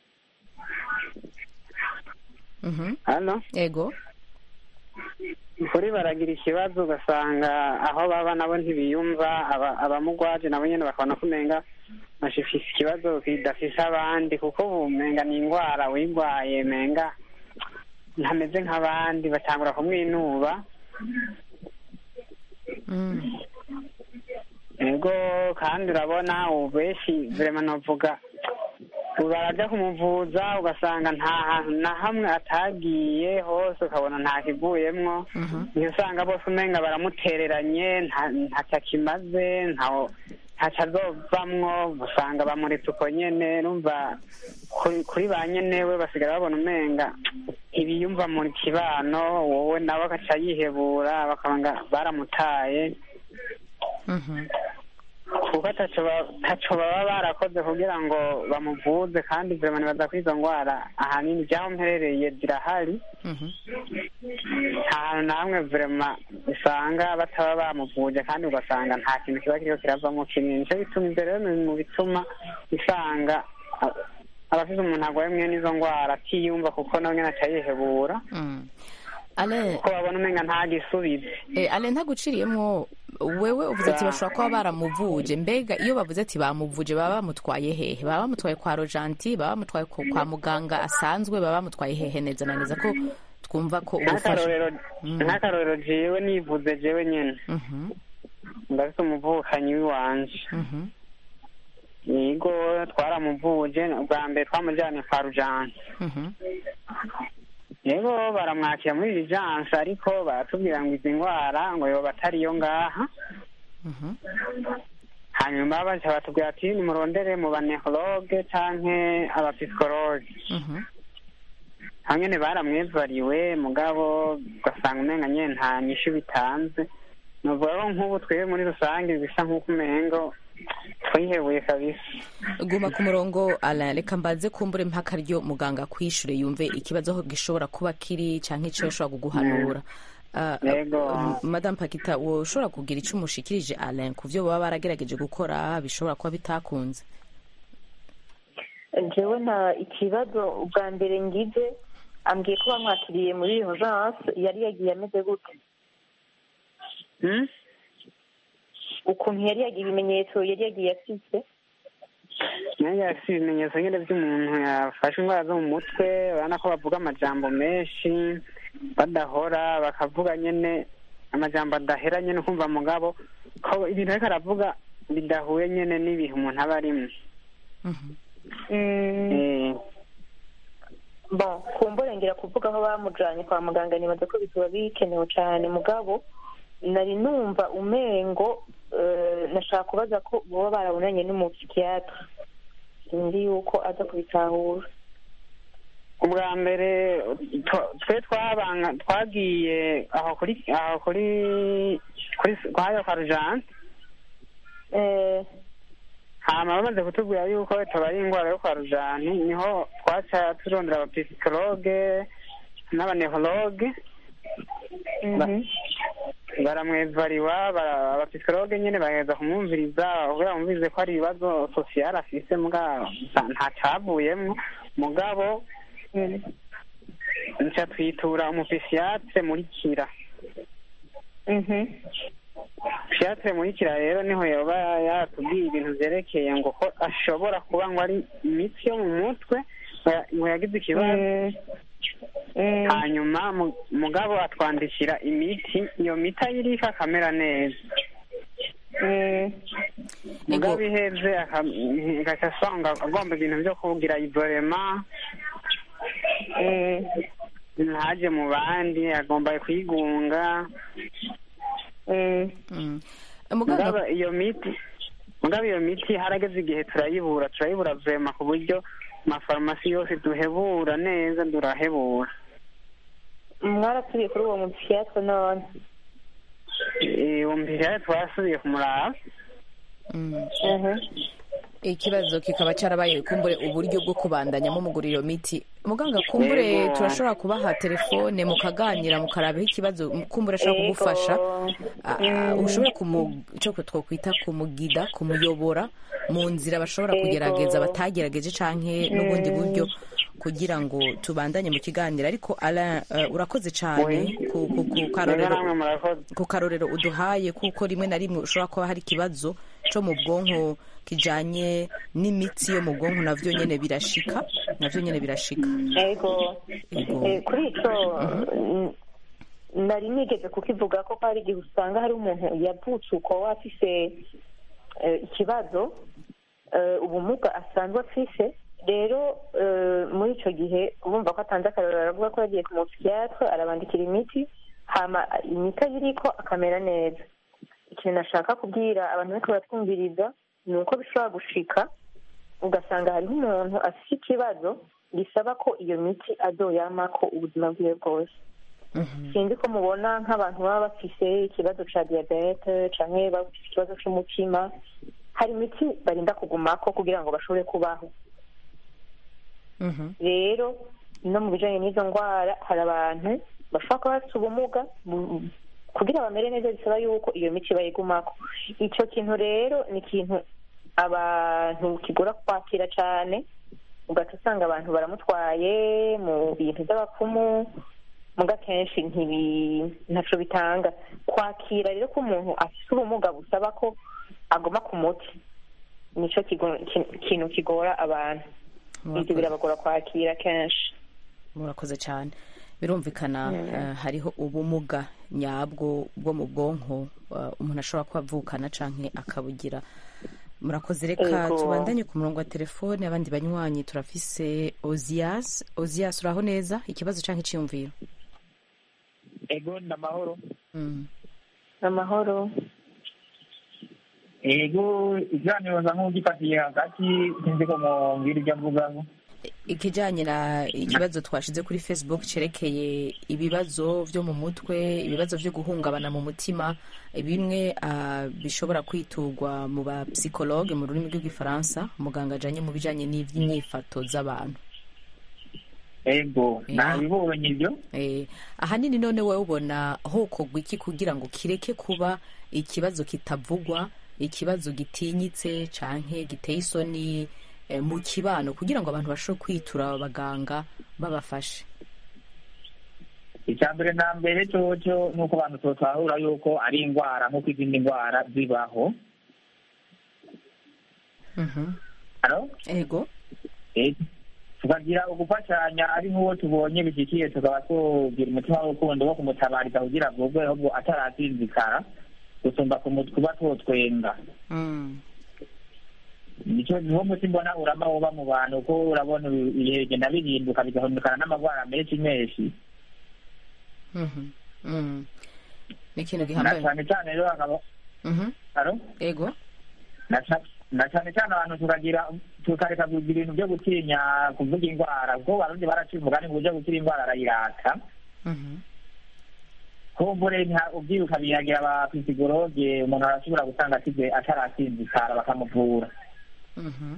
Mhm. hano yego kuri baragira ikibazo ugasanga aho baba nabo ntibiyumva aba- abamugwaje nabo nyene bakabona ko umenga bashifise ikibazo kidafise abandi kuko ubu umenga ni indwara wigwaye menga ntameze nk'abandi batangura kumwinuba Mm. Eh, yego kandi urabona ubu benshi vrema novuga ubu baraja kumuvuza ugasanga nta hantu na hamwe atagiye hose ukabona nta kivuyemwo niyo usanga bose umenga baramutereranye nta- ntacyo akimaze ntaho ntacyo azovamwo usanga bamuretse uko nyene numva kuri- kuri ba nyenewe basigara babona umenga ibiyumva mu kibano wowe nawe agaca yihebura bakabanga baramutaye Mhm. kuko ataco ba- taco baba barakoze kugira ngo bamuvuze kandi vrema nibaza ko izo ngwara ahanini ryaho mperereye zirahari Mhm. nta hantu na hamwe vrema usanga bataba bamuvuje kandi ugasanga nta kintu kiba kiriko kiravamo kinini nico bituma ivyo rero biri mu bituma usanga a- abafise umuntu arwaye mwene izo ngwara atiyumva kuko nawe nyene aca yihebura Mm. ale kuko babona umenga nta gisubizo eh, ale ntaguciriyemwo wewe uvuze ati bashobora kuba baramuvuje mbega iyo bavuze ati bamuvuje baba bamutwaye hehe baba bamutwaye kwa rojanti baba bamutwaye ku- kwa muganga asanzwe baba bamutwaye hehe neza na neza ko twumva ko ubufasha nk'akarorero nk'akarorero jewe nivuze jewe nyene Mhm, ndafise umuvukanyi w'iwanje mhm, yego twaramuvuje ubwa mbere twamujanye kwa rujansi mhm, yego baramwakira muri rijansi ariko baratubwira ngo izi ndwara ngo yoba atariyo ngaha mhm, hanyuma baca batubwira ati nimurondere mu banehologe canke abapisikologe mhm. aho nyene baramwevariwe mugabo ugasanga umenga nyene nta nyishu bitanze novuga ko nk'ubu twebwe muri rusange bisa nk'uko umengo twihebuye kabisa guma ku murongo Alain reka mbanze kumbure mpaka ryo muganga kwishure yumve ikibazo aho gishobora kuba kiri canke ico yoshobora kuguhanura Ah, Yego. ah, madame pakita woshobora kugira ico umushikirije Alain ku vyo baba baragerageje gukora bishobora kuba bitakunze jewe nta ikibazo ubwa mbere ngize ambwiye ko bamwakiriye muri urgence yari yagiye ameze gute Hmm? ukuntu yari yagiye ibimenyetso yari yagiye afite nanjye afite ibimenyetso nyine by'umuntu yafashe indwara zo mu mutwe urabona ko bavuga amajambo menshi badahora bakavuga nyine amajambo adahera nyine ukumva mugabo ko ibintu ariko aravuga bidahuye nyine n'ibihe umuntu aba arimo Mhm. Eh, bon kumburengera kuvuga aho bamujanye kwa muganga nibaza ko bikaba bikenewe cyane mugabo nari numva umengo eh, nashaka kubaza ko boba barabonanye n'umupsikiyatre sinzi yuko aza kubitahura ubwa mbere tw- twe twabanga twagiye aho kuri aho kuri kuri kwayo kwa rujansi Eh, hama bamaze kutubwira yuko tubaye indwara yo kwa rujani niho twaca turondera abapisikologe n'abanehologe mhm. baramwevariwa bara- abapisikologe nyene bageza kumwumviriza kugira bumvirize ko ari ibibazo sosiyale afise mugabo nta- nta cavuyemwo mugabo Mm. nca twitura umupisiatre muri kira Mhm. psiatre muri kira rero niho yoba yatubwiye ibintu vyerekeye ngo ko ashobora kuba ngo ari imitsi yo mu mutwe ngo- ngo yagize ikibazo Mm. Mm. hanyuma mu- mugabo atwandikira imiti iyo miti ayirika akamera neza Mm. mugabo iheze aka- agaca asanga agomba ibintu vyo kugira ivorema Mm. ntaje mu bandi agomba kwigunga Mm. muganga mugabo iyo miti mugabo iyo miti harageze igihe turayibura turayibura vrema ku buryo amafarumasi yose duhebura neza durahebura mwarasubiye kuri uwo mupsikiyatre none Eh, uwo mbere twasubiye kumuraba Mm. Mhm. ikibazo kikaba cyarabaye kumbure uburyo bwo kubandanya mumugura iyo miti muganga kumbure Yego. turashobora kubaha telefone mukaganira mukarabaho ikibazo kumbure ashobora Yego. kugufasha Ah, ah, Mm. ushobore kumu- icyo twokwita kumugida kumuyobora mu nzira bashobora Yego. kugerageza batagerageje canke n'ubundi buryo kugira ngo tubandanye mu kiganiro ariko Alain eh, urakoze cyane Oui. ku, ku, ku rero karorero namwe murakoze ku karorero uduhaye kuko rimwe na rimwe ushobora kuba hari ikibazo cyo mu bwonko kijanye n'imitsi yo mu bwonko navyo nyene birashika navyo nyene birashika yego Yego. Eh, kuri ico n- nari nigeze kukivuga ko hari igihe usanga hari umuntu yavutse uko afise eh, ikibazo eh, ubumuga asanzwe afise rero eh, muri ico gihe urumva ko atanze akarorero aravuga ko yagiye ku mupsikiatre arabandikira imiti hama imiti ayiriko akamera neza ikintu nashaka kubwira abantu bariko baratwumviriza ni uko bishobora gushika ugasanga hariho umuntu afite ikibazo gisaba ko iyo miti azoyamako ubuzima bwiwe bwose sinzi ko mubona nk'abantu baba bafise ikibazo ca diyabete canke bafise ikibazo c'umutima hari imiti barinda kugumako kugira ngo bashobore kubaho Mhm. rero no mu bijanye n'izo ndwara hari abantu bashobora kuba bafite ubumuga bu- kugira bamere neza bisaba yuko iyo miti bayigumako ico kintu rero ni ikintu abantu kigora kwakira cane ugaca usanga abantu baramutwaye mu bintu by'abapfumu muga kenshi ntibi ntaco bitanga kwakira rero ko umuntu afite ubumuga busaba ko agoma ku muti nico kigo- ki- kintu kigora abantu ibyo Murakoze. birabagora kwakira kenshi murakoze cyane birumvikana eh, hariho ubumuga nyabwo bwo mu bwonko eh, umuntu ashobora kuba avukana canke akabugira murakoze reka Ego. tubandanye ku murongo wa telefone abandi banywanyi turafise ozias ozias uraho neza ikibazo canke iciyumviro ego ni amahoro Mm. amahoro ego ikiganiro nza nk'ugifatiye hagati sinzi ko mumbwira ibyo mvugaho ikijanye na ikibazo twashize kuri facebook cerekeye ibibazo vyo mu mutwe ibibazo vyo guhungabana mu mutima bimwe ah, bishobora kwiturwa mu ba psychologue mu rurimi rw'igifaransa muganga ajanye mu bijanye n'ivy'inyifato z'abantu ego Yeah. nabibonye ibyo Eh, ahanini none wowe ubona hokorwa iki kugira ngo kireke kuba ikibazo kitavugwa ikibazo gitinyitse canke giteye isoni eh, mu kibano kugira ngo abantu bashobore kwitura abaganga babafashe icya mbere na mbere cyoco ni uko abantu tutahura yuko ari indwara nk'uko izindi ndwara zibaho Mhm. Halo? ego Eh, tukagira ugufashanya ari nk'uwo tubonye bishyikiye tukaba tugira umutima w'urukundo wo kumutabariza kugira ngo ubwo ahubwo atarasinzikara gusumba kumu- kuba twotwenga Mm. nicyo niwo muti mbona urama woba mu bantu ko urabona ibi- ibihe bigenda bihinduka bigahindukana n'amagwara menshi menshi Mhm. Mm. ni ikintu na gihambaye cyane cyane rero hakaba Mhm. Halo? ego na ca- na cyane cyane abantu tukagira tukareka kugira ibintu byo gutinya kuvuga indwara kuko barundi baraciye umugani ngo uje gukira indwara arayirata Mhm. kumbure nta- ubyiruka biyagira abapisigologe umuntu arashobora gusanga akize atarasinzikara bakamuvura Mhm.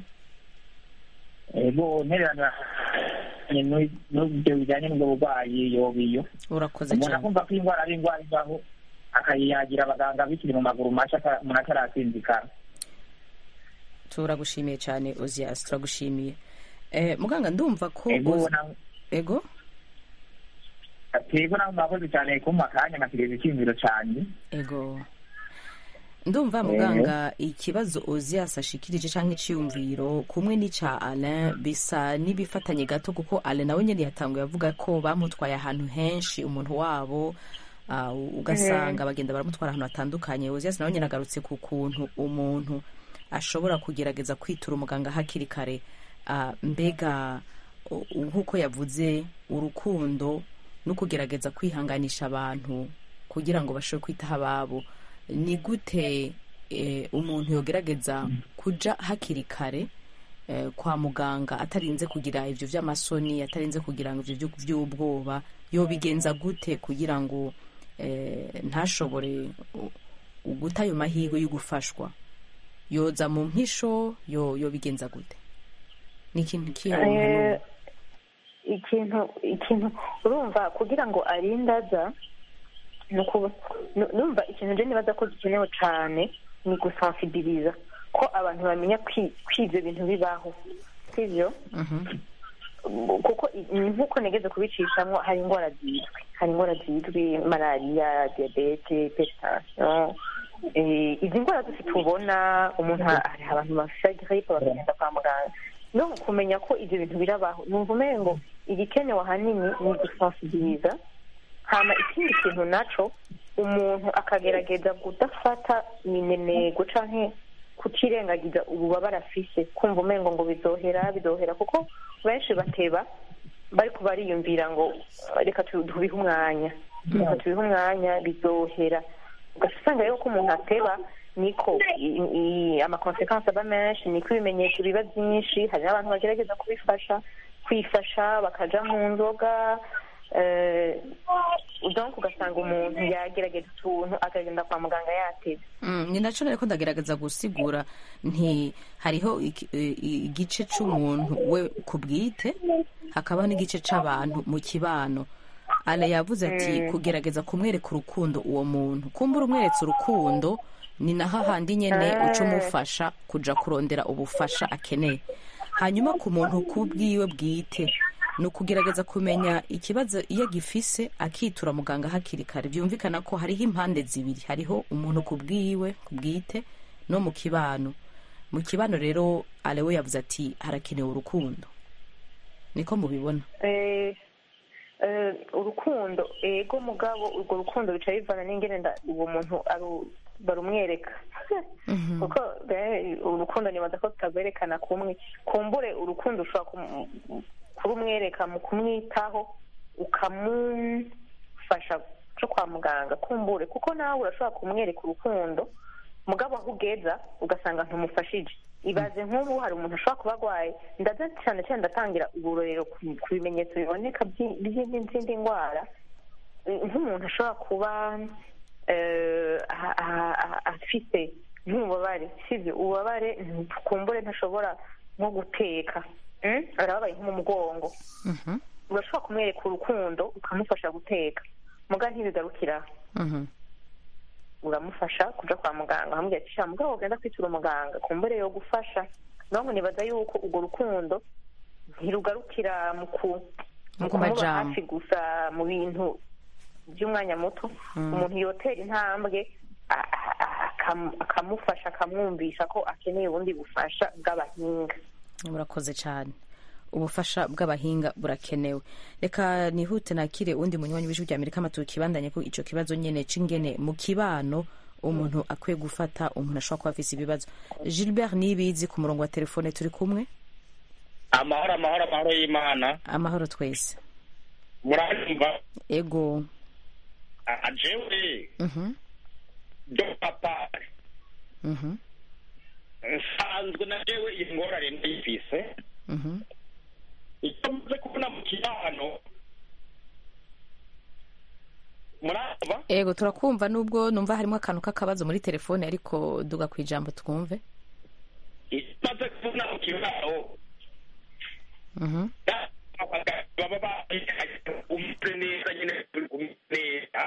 ego ntererano n'ibyo bijyanye n'ubwo burwayi yobiyo urakoze umuntu cyane akumva ko indwara ari indwara ivaho akayiyagira abaganga bikiri mu maguru masha ata- umuntu atarasinzikara turagushimiye cyane ozias turagushimiye eh, muganga ndumva ko ego Oz- na- ego ego nawe mwakoze cyane kumpa akanya nkakigeza icyiyumviro cyanjye ego ndumva muganga ikibazo ozias ashikirije cyangwa iciyumviro kumwe n'ica alain bisa n'ibifatanye gato kuko alain nawe nyine yatanguye avuga ko bamutwaye ahantu henshi umuntu wabo ah, ugasanga bagenda baramutwara ahantu hatandukanye ozias nawe nyine agarutse ku kuntu umuntu ashobora kugerageza kwitura umuganga hakiri kare Ah, mbega u- nk'uko yavuze urukundo no kugerageza kwihanganisha abantu kugira ngo bashobore kwitaho ababo ni gute eh, umuntu yogerageza kuja hakiri kare eh, kwa muganga atarinze kugira ivyo vy'amasoni atarinze kugira ngo ivyo vyo- vy'ubwoba yobigenza gute kugira ngo eh, ntashobore u- u- guta ayo mahirwe yo gufashwa yoza mu mpisho yo yobigenza gute ni ikintu kiyo Eh, ikintu ikintu urumva kugira ngo arinde aza ni ukuba nu- numva ikintu je nibaza ko gikenewe cane ni gusensibiliza ko abantu bamenya kwi- ko ivyo bintu bibaho sivyo kuko i- ni nk'uko negeze kubicishamwo hari indwara zizwi hari indwara zizwi malariya diyabete peritasiyo izi ndwara zose tubona umuntu ha- hari abantu bafite giripe bakagenda kwa muganga no kumenya ko ibyo bintu birabaho numva umenye ngo igikenewe ahanini ni gusensibiliza hama ikindi kintu naco umuntu akagerageza kudafata minenego canke kutirengagiza ububabare afise kumva umengo ngo bizohera bizohera kuko benshi bateba bariko bariyumvira ngo reka tu- tubihe umwanya reka tubihe umwanya bizohera ugaca usanga rero ko umuntu ateba niko i- i- amakonsekansi aba menshi niko ibimenyetso biba byinshi hari n'abantu bagerageza kubifasha kwifasha bakaja mu nzoga eh, donc ugasanga umuntu yagerageza utuntu akagenda kwa muganga yateze Mm, ni nacyo nariko ndagerageza gusigura nti hariho iki- i- i- igice c'umuntu we ku bwite hakabaho n'igice c'abantu mu kibano ale yavuze ati kugerageza kumwereka urukundo uwo muntu kumbura umweretse urukundo ni na hahandi nyene uca umufasha kuja kurondera ubufasha akeneye hanyuma ku muntu ku bwiwe bwite ni ukugerageza kumenya ikibazo iyo gifise akitura muganga hakiri kare byumvikana ko hariho impande zibiri hariho umuntu ku bwiwe ku bwite no mu kibano mu kibano rero alewe yavuze ati harakenewe urukundo niko mubibona Eh, eh, urukundo ego mugabo urwo rukundo bica bivana n'ingene nda- uwo muntu aru- barumwereka kuko eh, urukundo nibaza ko tutagwerekana kumwe kumbure urukundo ushobora kum- kurumwereka mu kumwitaho ukamufasha co kwa muganga kumbure kuko nawe urashobora kumwereka urukundo mugabo aho ugeza ugasanga ntumufashije ibaze nk'ubu hari umuntu ashobora kuba arwaye ndaza cyane cyane ndatangira uburorero ku ku bimenyetso biboneka by'i- by'izindi ndwara Eh, nk'umuntu ashobora kuba eh, a- a- a- afite nk'ububabare sibyo ububabare kumbure ntashobora nko guteka Mm? arababaye nko mu mugongo Mhm, urashobora kumwereka urukundo ukamufasha guteka muga ntibigarukira aho mhm. uramufasha kuja kwa muganga hamubwira ati sha mugabo ugenda kwitura umuganga kumbure yo gufasha naho nibaza yuko urwo rukundo ntirugarukira mu ku mu Mu kumuba majambo. hafi gusa mu bintu by'umwanya muto umuntu yotera intambwe a- a- a- akam- akamufasha akamwumvisha ko akeneye ubundi bufasha bw'abahinga murakoze cyane ubufasha bw'abahinga burakenewe reka nihute nakire undi munywanyi w'ijwi rya amerika amatuka kibandanye ko ico kibazo nyene c'ingene mu kibano umuntu akwiye gufata umuntu ashobora kuba afise ibibazo gilbert nibizi ku murongo wa telefone turi kumwe amahoro amahoro amahoro y'imana amahoro twese muranyumva ego Ah, jewe mhm do papa mhm nsanzwe na jewe iyi ngorane ndayifise mhm icyo maze kubona mu kibano muranyumva ego turakumva nubwo numva harimo akantu k'akabazo muri telefone ariko duga ku ijambo twumve icyo maze kubona mu kibano mhm baba bahaye umutwe neza nyine turi kumwe neza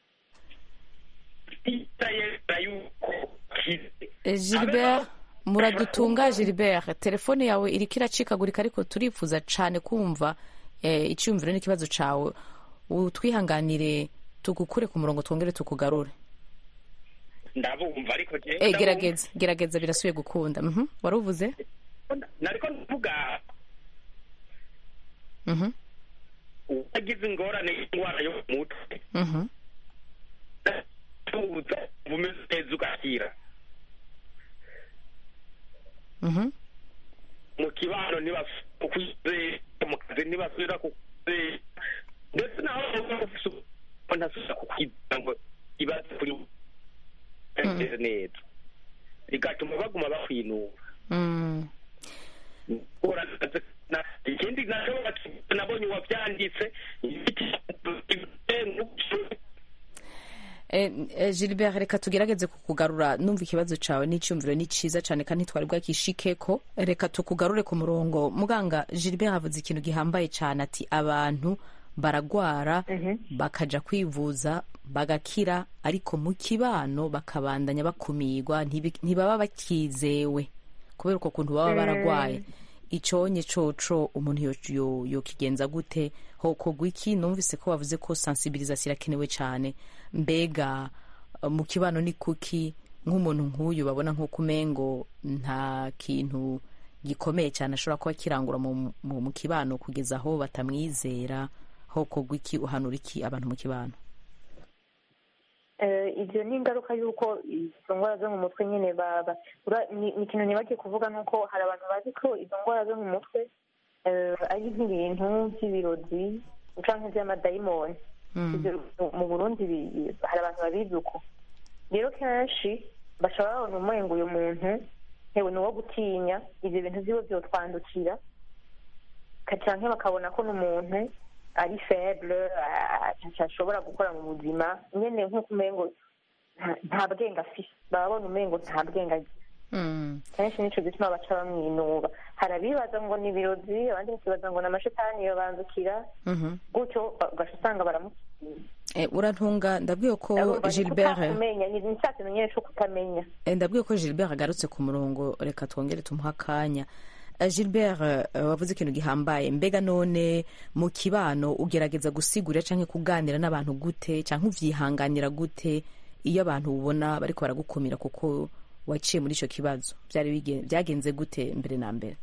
itayera yuko kize Eh, Gilbert muradutunga Gilbert telefone yawe iriko iracikagurika ariko turifuza cane kumva eh, icyumviro n'ikibazo cawe utwihanganire tugukure ku murongo twongere tukugarure ndabumva ariko jewe eh, ndabumva. gerageza gerageza birasubiye gukunda mhm waruvuze nariko ndavuga mhm uwagize ingorane y'indwara yo mu mutwe mhm tuza bumeze neza ugakira mhm mu kibano ntibasubira kukwizera mu kazi ntibasubira kukwizera ndetse naho ntasubira kukwizera ngo ibaze kuri bameze neza bigatuma baguma bakwinura mm. Uraza- na- ikindi nacyo nabonye uwabyanditse Eh, eh, Gilbert reka tugerageze kukugarura numva ikibazo cawe n'icyumviro ni ciza cyane kandi twari bwakishikeko reka tukugarure ku murongo muganga Gilbert havuze ikintu gihambaye cyane ati abantu baragwara bakaja kwivuza bagakira ariko mu kibano bakabandanya bakumirwa ntibi- ntibaba bakizewe kubera uko kuntu baba baragwaye iconye coco umuntu yo- yo- yokigenza gute hokorwa iki numvise ko bavuze ko sensibilisation irakenewe cyane mbega eh, mu kibano ni kuki nk'umuntu nk'uyu babona nk'uko umengo nta kintu gikomeye cyane ashobora kuba kirangura mu, mu, mu kibano kugeza aho batamwizera hokorwa iki uhanura iki abantu mu kibano Eh, ibyo ni ingaruka y'uko izo ndwara zo mu mutwe nyine baba ura- ni ni ikintu nibagiye kuvuga ni uko hari abantu bazi ko izo ndwara zo mu mutwe eh, ari nk'ibintu by'ibirozi cyangwa iby'amadayimoni Mm. Ibyo mu burundi bi- bi- hari abantu babizi uko rero kenshi bashobora babona umengo uyu muntu hewe ni uwo gutinya ibyo bintu byiwe byotwandukira ka- canke bakabona ko n'umuntu ari faible ah, ashobora gukora mu buzima nyene nk'uko umengo nta- nta bwenge afise baba babona umengo nta bwenge agira Mm. kenshi nico gituma baca bamwinuba hari abibaza ngo ni ibirozi abandi bakibaza ngo ni amashetani yobanzukira Mhm. gutyo ba- ugaca usanga baramukiye Eh, urantunga ndabwiye ko Urumva ni gilbert kutakumenya ni ni cya kintu nyine cyo kutamenya Eh, ndabwiye ko gilbert agarutse ku murongo reka twongere tumuhe akanya Eh, gilbert eh, wavuze ikintu gihambaye mbega none mu kibano ugerageza gusigurira cyangwa kuganira n'abantu gute cyangwa uvyihanganira gute iyo abantu ubona bariko baragukumira kuko waciye muri ico kibazo byari bigen- byagenze gute mbere na mbere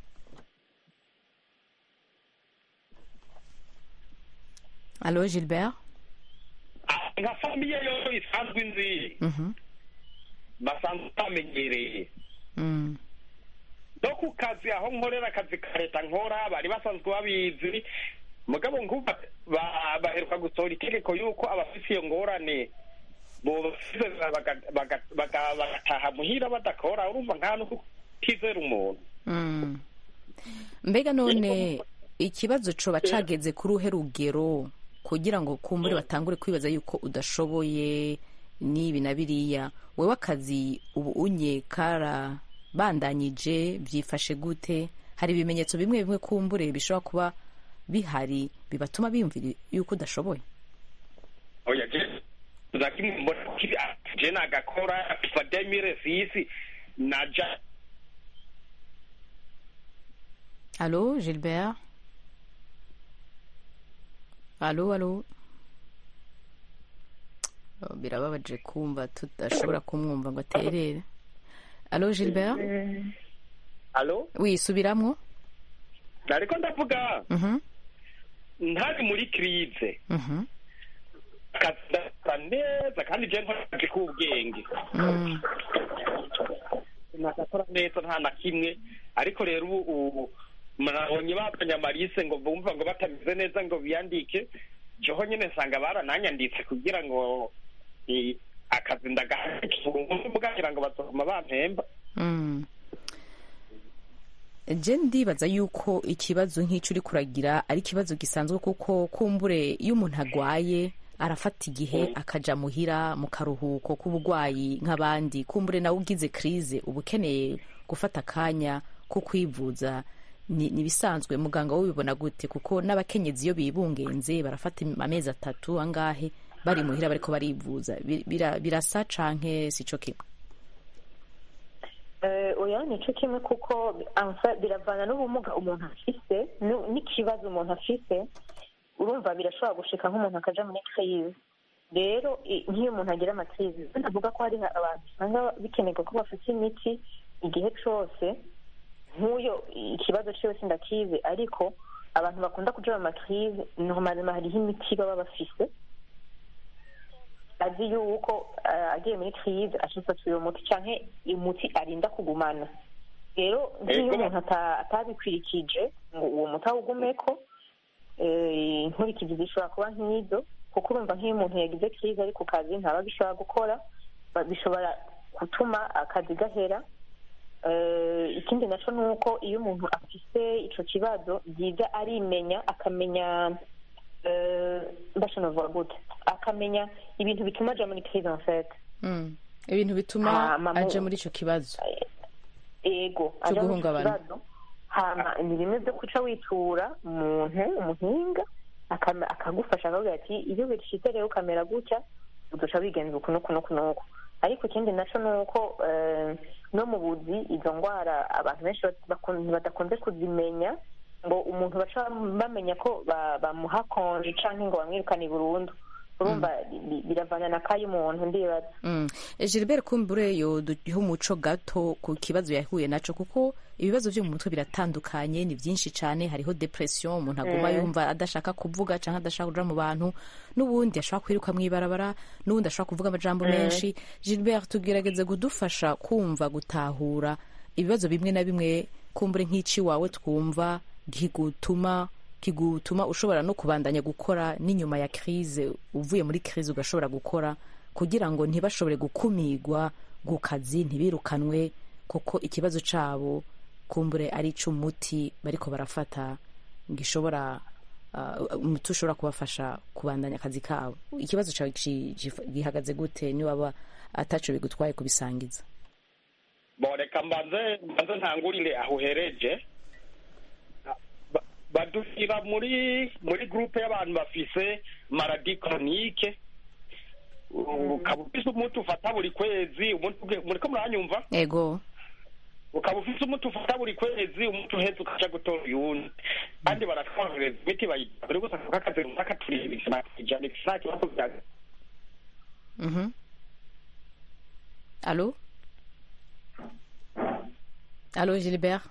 alo gilbert Ah, nka famiye yo isanzwe nzi Mhm. basanzwe bamenyereye Mm. no ku kazi aho nkorera akazi ka leta nkora bari basanzwe babizi mugabo nkuba ba- baheruka gusohora itegeko yuko abafise iyo ngorane bobasize baga- baga- baga- bagataha muhira badakora urumva nta no kutizera umuntu Mm. mbega none ikibazo coba cageze kuri uhe rugero kugira ngo kumbure batangure kwibaza yuko udashoboye n'ibi na biriya wewe akazi ubu unye kara bandanyije byifashe gute hari ibimenyetso bimwe bimwe kumbure bishobora kuba bihari bibatuma biyumvira yuko udashoboye oya je zakimwe mbona ko ibi- ah, je nagakora kuva demire sisi naja alo gilbert alo alo Oh, birababaje kumva tudashobora kumwumva ngo aterere alo gilbert alo wisubiramwo nariko ndavuga Mhm, ntari muri krize mhm, kazasa neza kandi je nkoraje k'ubwenge mm, nakakora neza nta na kimwe ariko rero ubu ubu murabonye bazanye amarise ngo bumva ngo batameze neza ngo biyandike joho nyine nsanga barananyanditse kugira ngo eh, akazi ndagahakivuga ngo bazoguma bampemba mm. je ndibaza yuko ikibazo nk'icyo uri kuragira ari ikibazo gisanzwe kuko kumbure iyo umuntu agwaye arafata igihe akaja muhira mu karuhuko k'uburwayi nk'abandi kumbure nawe ugize krize uba ukeneye gufata akanya ko kwivuza ni ni ibisanzwe muganga wowe ubibona gute kuko n'abakenyezi iyo bibungenze barafata amezi atatu angahe bari muhira bariko barivuza Bi- bira- birasa canke sico kimwe Eh, oya ni cyo kimwe kuko anfa biravana n'ubumuga umuntu afise nu- n'ikibazo umuntu afise urumva birashobora gushika nk'umuntu akaja muri crise rero i- nk'iyo umuntu agira amakrize ndavuga ko hari abantu usanga bikenerwa ko bafite imiti igihe cose nk'uyo ikibazo ciwe sindakizi ariko abantu bakunda kuja mu makrize nomarema hariho imiti baba bafise azi yuko eh, agiye muri crise ashifata uyo muti canke umuti arinda kugumana rero nk'iyo Ego. umuntu ata- atabikwirikije ngo uwo muti awugumeko eh, inkurikizi zishobora kuba nk'izo kuko urumva nk'iyo umuntu yagize crise ari ku kazi ntaba bishobora gukora ba- bishobora gutuma akazi gahera Eh, ikindi naco ni uko iyo umuntu afise ico kibazo byiza arimenya akamenya eh, mbasha novuga gute akamenya ibintu bituma aja muri crise en fait Mm. ibintu bituma Hama mu- aja muri ico kibazo ego Cyo aja muri ico guhungabana. kibazo hama ni bimwe byo kuca witura umuntu umuhinga akama- akagufasha akavuga ati iyo bishitse rero ukamera gutya uduca wigenza uku nuku nuku nuku ariko ikindi naco ni uko eh, no mu buzi izo ndwara abantu benshi bakun- badakunze kuzimenya ngo umuntu baca bamenya ko ba- bamuha konje canke ngo bamwirukane burundu urumva bi- biravana na kayo umuntu ndibaza Mm. gilbert kumbure yo duha umuco gato ku kibazo yahuye naco kuko ibibazo byo mu mutwe biratandukanye ni byinshi cyane hariho depression umuntu aguma yumva adashaka kuvuga cyangwa adashaka kuja mu bantu n'ubundi ashobora kwiruka mu ibarabara n'ubundi ashobora kuvuga amajambo menshi gilbert tugerageze kudufasha kumva gutahura ibibazo bimwe na bimwe kumbure nk'ici wawe twumva kigutuma kigutuma ushobora no kubandanya gukora n'inyuma ya crise uvuye muri crise ugashobora gukora kugira ngo ntibashobore gukumigwa ku kazi ntibirukanwe kuko ikibazo cabo kumbure ari ic'umuti bariko barafata gishobora uh, umuti ushobora kubafasha kubandanya akazi kabo ikibazo cawe ci- gif- gihagaze gute niwaba ataco bigutwaye kubisangiza bo reka mbanze mbanze ntangurire aho uhereje Ba- badushyira muri muri groupe y'abantu bafise maradi chronique ukaba ufise umuti ufata buri kwezi umuti uge- muriko muranyumva ego ukaba ufise umuti ufata buri kwezi umuti uheze ukaja gutora uyundi kandi baratworohereza imiti bayita buri gusa kakazi runaka turi ijana ijana nta kibazo bya Mhm. Allô Allô, Gilbert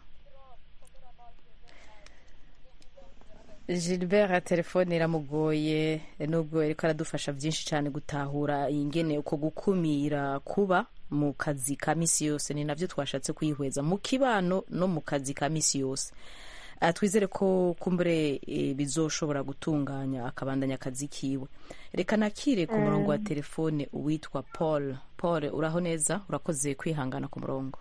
Gilbert telefone iramugoye nubwo ariko aradufasha byinshi cyane gutahura ingene uko gukumira kuba mu kazi ka misi yose ni nabyo twashatse kuyihweza mu kibano no mu kazi ka misi yose Ah, twizere ko kumbure eh, bizoshobora gutunganya akabandanya akazi kiwe reka nakire ku murongo wa telefone uwitwa paul paul uraho neza urakoze kwihangana ku murongo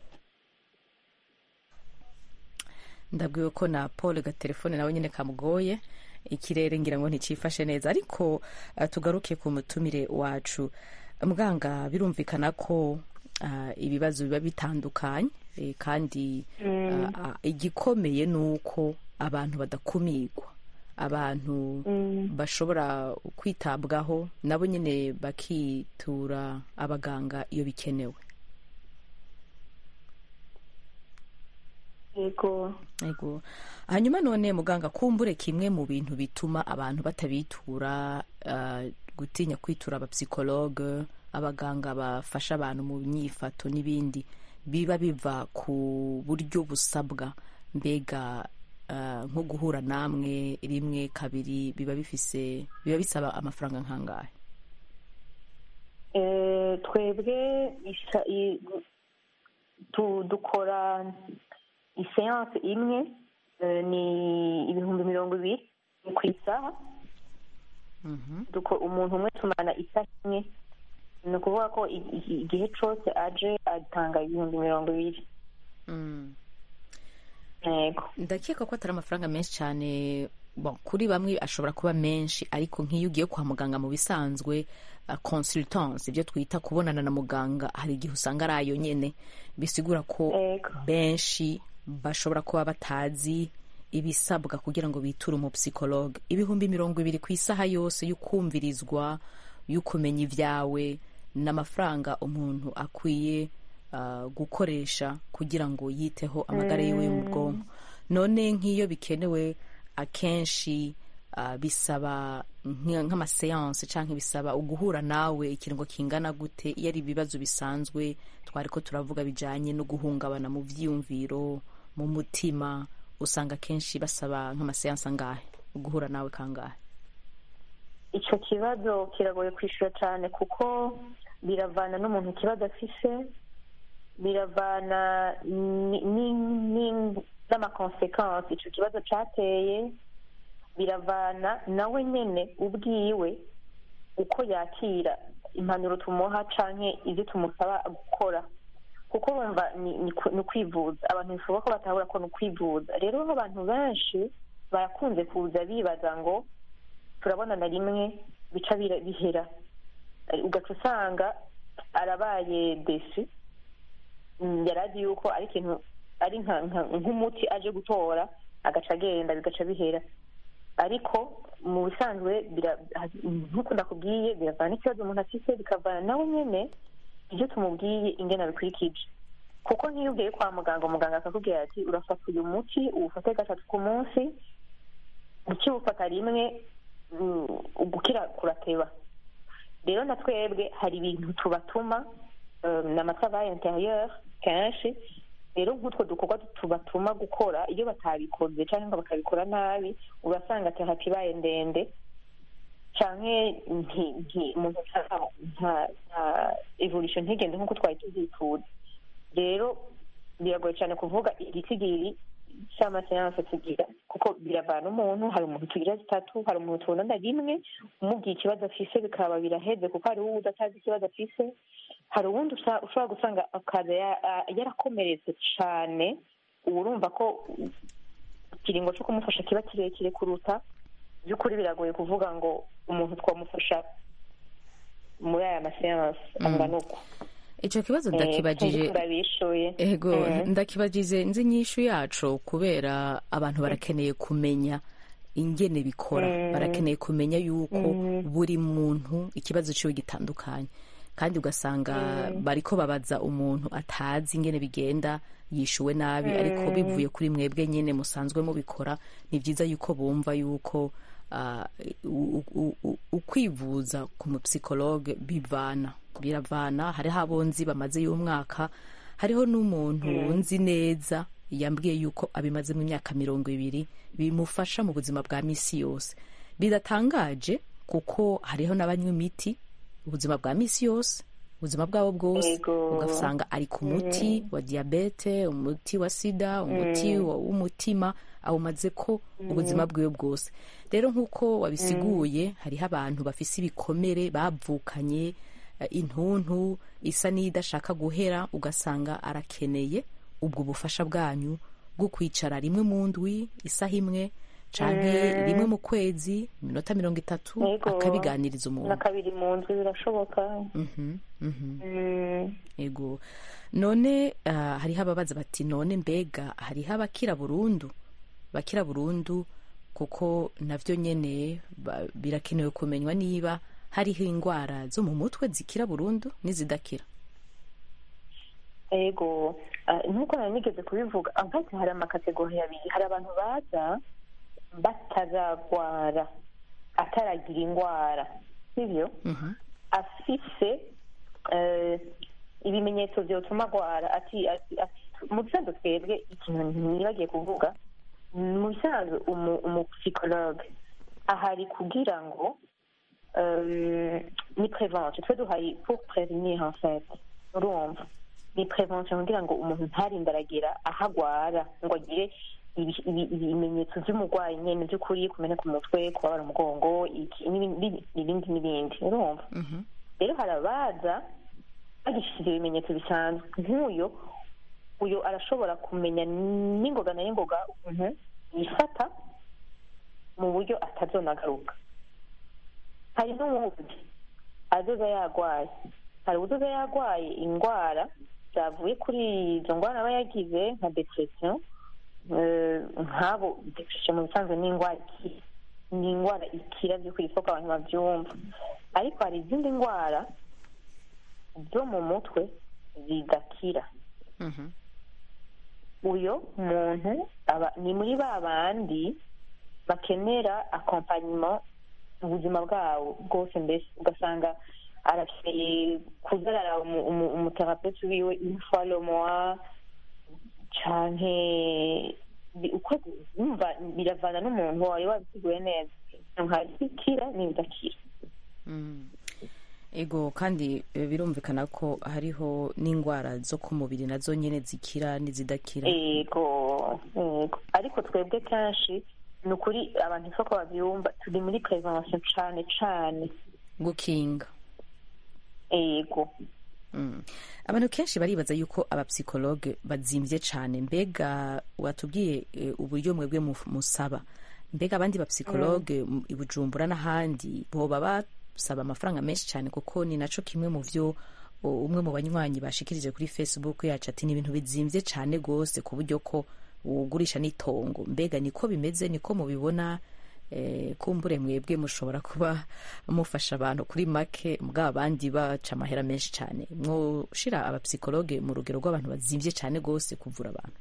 ndabwiwe ko na paul gatelefone nawe nyine kamugoye ikirere ngira ngo nticifashe neza ariko ah, tugaruke ku mutumire wacu muganga birumvikana ko ah, ibibazo biba bitandukanye eh, kandi ah, ah, igikomeye ni uko abantu badakumirwa abantu bashobora kwitabwaho nabo nyine bakitura abaganga iyo bikenewe yego Ego. hanyuma none muganga kumbure kimwe mu bintu bituma abantu batabitura ah, gutinya kwitura abapsikologe abaganga bafasha abantu mu myifato n'ibindi biba biva ku buryo busabwa mbega ah, nko guhura namwe rimwe kabiri biba bifise biba bisaba amafaranga nkangahe Eh, twebwe isa- i- tu- dukora iseanse imwe eh, ni ibihumbi mirongo ibiri ni ku isaha Mhm. Duko- umuntu umwe tumana isaha imwe ni ukuvuga ko i- i- igihe cose aje atanga ibihumbi mirongo ibiri Mm. yego ndakeka ko atari amafaranga menshi cyane bon, kuri bamwe ashobora kuba menshi ariko nk'iyo ugiye kwa muganga mu bisanzwe uh, consultance ibyo twita kubonana na muganga hari igihe usanga ari ayo nyene bisigura ko Yego. benshi bashobora kuba batazi ibisabwa kugira ngo biture umupsikologe ibihumbi mirongo ibiri ku isaha yose y'ukumvirizwa y'ukumenya ibyawe n'amafaranga umuntu akwiye uh, gukoresha kugira ngo yiteho amagara yiwe yo mu bwonko none nk'iyo bikenewe akenshi uh, bisaba nk- nk'amaseanse cyangwa bisaba uguhura nawe ikiringo kingana gute iyo ari ibibazo bisanzwe twari ko turavuga bijyanye no guhungabana mu byiyumviro mu mutima usanga akenshi basaba nk'amaseanse angahe uguhura nawe kangahe icyo kibazo kiragoye kwishyura cyane kuko biravana n'umuntu ikibazo afise biravana ni- ni- ni- n'amakonsekansi icyo kibazo cyateye biravana nawe nyine ubwiwe uko yakira impanuro tumuha canke ibyo tumusaba gukora kuko bumva ni ni ku- ni ukwivuza abantu bishoboka ko batahura ko ni ukwivuza rero abantu benshi barakunze kuza bibaza ngo turabonana rimwe bica bira- bihera Eh, ugaca usanga arabaye desi Mm, yari azi yuko ari ikintu ari nka- nka- nk'umuti aje gutora agaca agenda bigaca bihera ariko mu bisanzwe bira- nk'uko ndakubwiye biravana n'ikibazo umuntu afite bikavana nawe nyine ibyo tumubwiye ingene abikurikije kuko nk'iyo ugiye kwa muganga umuganga akakubwira ati urafata uyu muti uwufate gatatu ku munsi ukiwufata rimwe mm, ugukira kurateba rero na twebwe hari ibintu tubatuma um, na matravai interieur kenshi rero nk'utwo dukorwa tubatuma gukora iyo batabikoze cyangwa ngo bakabikora nabi ugasanga terapi ibaye ndende canke nti- nti- umuntu nta- nta- nta evolution ntigende nk'uko twari tubyifuza rero biragoye cyane kuvuga igitigiri cy'amaseanse tugira kuko biravana umuntu hari umuntu tugira zitatu hari umuntu tubonana rimwe umubwiye ikibazo afise bikaba biraheze kuko hari uwo udatazi ikibazo afise hari uwundi usa- ushobora gusanga akaza ya- a- yarakomeretse cyane uba urumva ko ikiringo cyo kumufasha kiba kirekire kuruta by'ukuri biragoye kuvuga ngo umuntu twamufasha muri aya maseanse angana uko icyo kibazo Eh, ndakibagije kandi turabishuye ego Mm. ndakibagize nzi inyishu yacu kubera abantu barakeneye kumenya ingene bikora Mm. barakeneye kumenya yuko Mm. buri muntu ikibazo ciwe gitandukanye kandi ugasanga bariko babaza umuntu atazi ingene bigenda yishuwe nabi ariko bivuye kuri mwebwe nyene musanzwe mubikora ni vyiza yuko bumva yuko ah, u- u- u- ukwivuza ku mupsikologe bivana biravana hariho abo nzi bamaze y'umwaka hariho n'umuntu nzi neza yambwiye yuko abimaze mu myaka mirongo ibiri bimufasha mu buzima bwa misi yose biratangaje kuko hariho n'abanywa imiti ubuzima bwa misi yose ubuzima bwabo bwose Ego. ugasanga ari ku muti wa diyabete umuti wa sida umuti wa- w'umutima awumaze ko ubuzima bwiwe bwose rero nk'uko wabisiguye hariho abantu bafise ibikomere bavukanye eh, intuntu isa n'idashaka guhera ugasanga arakeneye ubwo bufasha bwanyu bwo kwicara rimwe mu ndwi isaha imwe canke rimwe mu kwezi iminota mirongo itatu Yego. akabiganiriza na umuntu kabiri mu nzu birashoboka Mhm, mhm. Mm. ego none ah, hariho ababaza bati none mbega hariho abakira burundu bakira burundu kuko navyo nyene ba- birakenewe kumenywa niba hariho indwara zo mu mutwe zikira burundu n'izidakira ego ah, nk'uko nari nigeze kubivuga ankati hari amakategori abiri hari abantu baza bataragwara ataragira indwara sibyo Mhm. afise eh, ibimenyetso byotuma agwara ati ati- ati- mu bisanzwe twebwe ikintu ntibagiye kuvuga mu bisanzwe umu- umupsikologe ahari kugira ngo euh, ni prévention twe duhari pour prévenir en fait urumva ni prévention kugira ngo umuntu ntarinde aragera aho agwara ngo agire ibi- ibi- ibimenyetso by'umurwayi nyene by'ukuri kumena ku mutwe kubabara umugongo iki n'ibindi n'ibindi n'ibindi urumva Mhm. rero hari abaza bagishyize ibimenyetso bisanzwe nk'uyo uyu arashobora kumenya n'ingoga na n'ingoga ukuntu yifata mu buryo atazonagaruka hari n'uwundi azoza yarwaye hari uzoza yarwaye indwara zavuye kuri izo ndwara aba yagize nka depression eh, nk'abo depression mu bisanzwe ni indwara ikira ni indwara ikira by'ukuri isoko abantu babyumva ariko hari izindi ndwara zo mu mutwe zidakira Mhm. uyo muntu aba ni muri ba bandi bakenera akompanyuma mu buzima bwabo bwose mbese ugasanga arakeneye kuzarara umu- umu- umuterapeuti wiwe une fois le mois canke bi- uko yumva biravana n'umuntu wari wabiteguye neza hari ibikira n'ibidakira Mm. ego kandi eh, birumvikana ko hariho n'indwara zo ku mubiri nazo nyene zikira n'izidakira ego ego ariko twebwe kenshi ni ukuri abantu isoko babyumva turi muri prevention cane cane gukinga ego Mm. abantu kenshi baribaza yuko abapsikologe bazimvye cane mbega watubwiye eh, uburyo mwebwe mu- musaba mbega abandi bapsikologe mu- i bujumbura n'ahandi boba basaba amafaranga menshi cane kuko ni naco kimwe mu vyo o, umwe mu banywanyi bashikirije kuri facebook yacu ati ni ibintu bizimvye cane gose ku buryo ko ugurisha n'itongo mbega niko bimeze niko mubibona eh, kumbure mwebwe mushobora kuba mufasha abantu kuri make mugabo abandi baca amahera menshi cyane mwoshira abapsikologe mu rugero rw'abantu bazimvye cyane gose kuvura abantu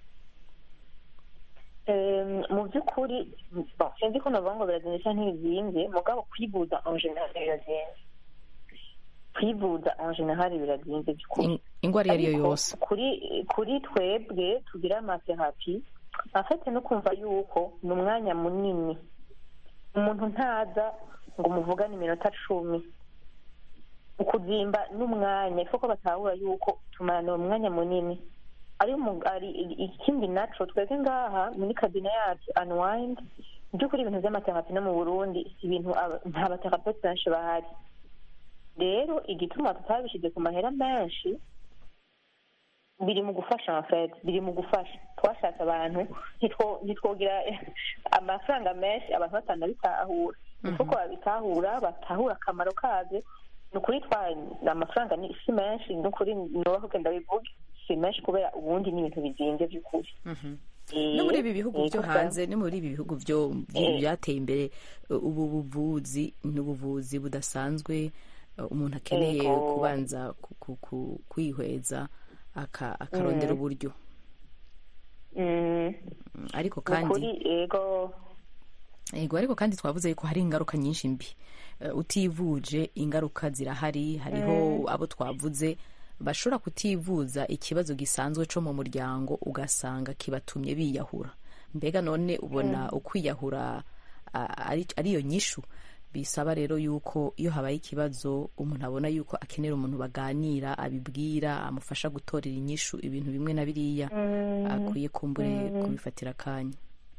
Em, mu by'ukuri bon, sinzi ko navuga ngo birazinze cyangwa ntibizimvye mugabo kwivuza en general birazinze kwivuza en general birazinze by'ukuri In- ingwara iyo ari yo Ariko yose kuri kuri twebwe tugira amaterapi afite no kumva yuko ni umwanya munini umuntu ntaza ngo muvugane iminota cumi ukuzimba n'umwanya ifu ko batahura yuko tumarana umwanya munini ari mu- ari ikindi naco twebwe ngaha muri kabine yacu unwind mu by'ukuri ibintu by'amaterapi no mu burundi si ibintu aba- nta baterapeuti benshi bahari rero igituma tutabishyize ku mahera menshi biri mu gufasha amafete biri mu gufasha twashatse abantu ntitwo- ntitwogira amafaranga menshi abantu batanabitahura kuko babitahura batahura akamaro kabyo ni ukuri twa amafaranga ni si menshi ni ukuri nubaho ugenda bivuge si menshi kubera ubundi ni ibintu bizinze by'ukuri Eh, no muri ibi bihugu eh, byo gusa- hanze no muri ibi bihugu byo byo- Eh. byateye imbere uh, ubu buvuzi ni ubuvuzi budasanzwe uh, umuntu akeneye Yego. kubanza ku- ku- ku- kwihweza aka- akarondera uburyo Mm, Mm, ariko ni ukuri kandi yego yego ariko kandi twavuze yuko hari ingaruka nyinshi mbi Uh, utivuje ingaruka zirahari hariho abo twavuze bashobora kutivuza ikibazo gisanzwe cyo mu muryango ugasanga kibatumye biyahura mbega none ubona ukwiyahura a- ari ariyo nyishu bisaba rero yuko iyo habaye ikibazo umuntu abona yuko akenera umuntu baganira abibwira amufasha gutorera inyishu ibintu bimwe na biriya akwiye kumbure kubifatira akanya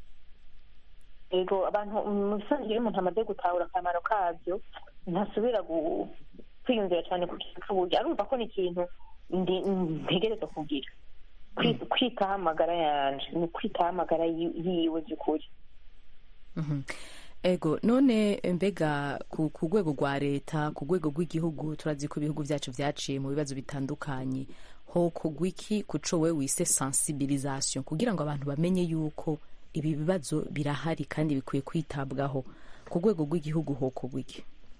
yego abantu mu bisanzwe iyo umuntu amaze gutahura akamaro kabyo ntasubira gu- kwiyumvira cyane ku kintu cy'uburyo arumva ko ni ikintu ndi- ntegereza kugira Kwi- kwitaho amagara yanje ni ukwitaho amagara yi- yiwe by'ukuri Mhm. ego none mbega ku ku rwego rwa leta ku rwego rw'igihugu turazi ko ibihugu byacu byaciye mu bibazo bitandukanye ho kugwa iki kuco we wise sensibilisation kugira ngo abantu bamenye yuko ibi bibazo birahari kandi bikwiye kwitabwaho ku rwego rw'igihugu ho kugwa iki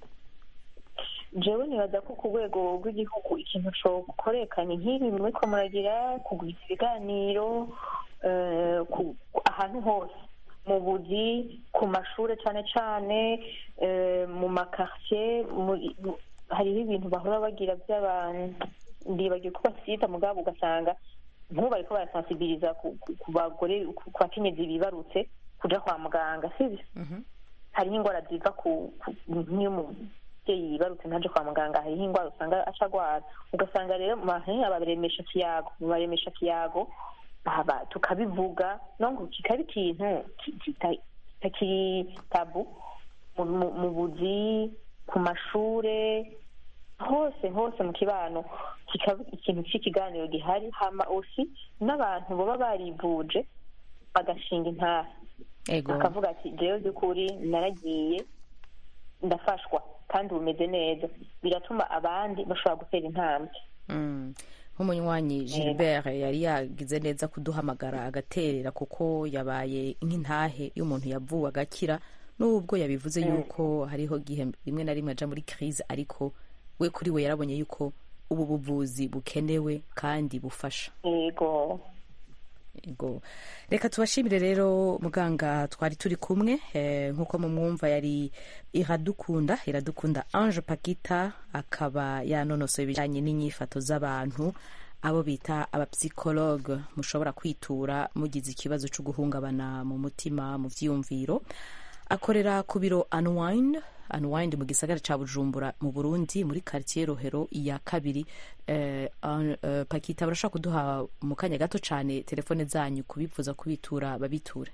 jewe nibaza ko ku rwego rw'igihugu ikintu cokorekanye nk'ibi muriko muragira kugwiza ibiganiro eh, ku- ahantu hose mu buzi ku mashure cane cane eh, mu makartier muri- mu- hariho ibintu bahora bagira by'abantu ndibagiye ko basita mugabo ugasanga nk'ubu bariko barasensibiliza ku ku- ku bagore ku ku bakenyezi bibarutse kuja kwa muganga sivyo hariho indwara ziva ku ku- nk'iyo umubyeyi yibarutse ntaje kwa muganga hariho indwara usanga aca agwara ugasanga rero mu bantu abaremesha kiyago mu baremesha kiyago baba tukabivuga no ngo kikaba ikintu ki- kita- kitakiri tabu mu- mu- mu buzi ku mashure hose hose mu kibano kikaba ikintu cy'ikiganiro gihari hama osi n'abantu baba barivuje bagashinga intara ego akavuga ati jewe by'ukuri naragiye ndafashwa kandi bumeze neza biratuma abandi bashobora gutera intambwe Mm. nk'umunywanyi gilbert yari yagize neza kuduhamagara agaterera kuko yabaye nk'intahe iyo umuntu yavuwe agakira n'ubwo yabivuze yuko hariho gihe rimwe na rimwe aja muri crise ariko we kuri we yarabonye yuko ubu buvuzi bukenewe kandi bufasha yego Ego. reka tubashimire rero muganga twari turi kumwe eh, nk'uko mumwumva yari iradukunda iradukunda ange pakita akaba yanonosoye ibijyanye n'inyifato z'abantu abo bita abapsikologe mushobora kwitura mugize ikibazo cyo guhungabana mu mutima mu byiyumviro akorera ku biro unwind unwind mu gisagara ca bujumbura mu burundi muri quartier rohero ya kabiri eh, an- eh, pakita barashaka kuduha mu kanya gato cane telefone zanyu kubifuza kubitura babiture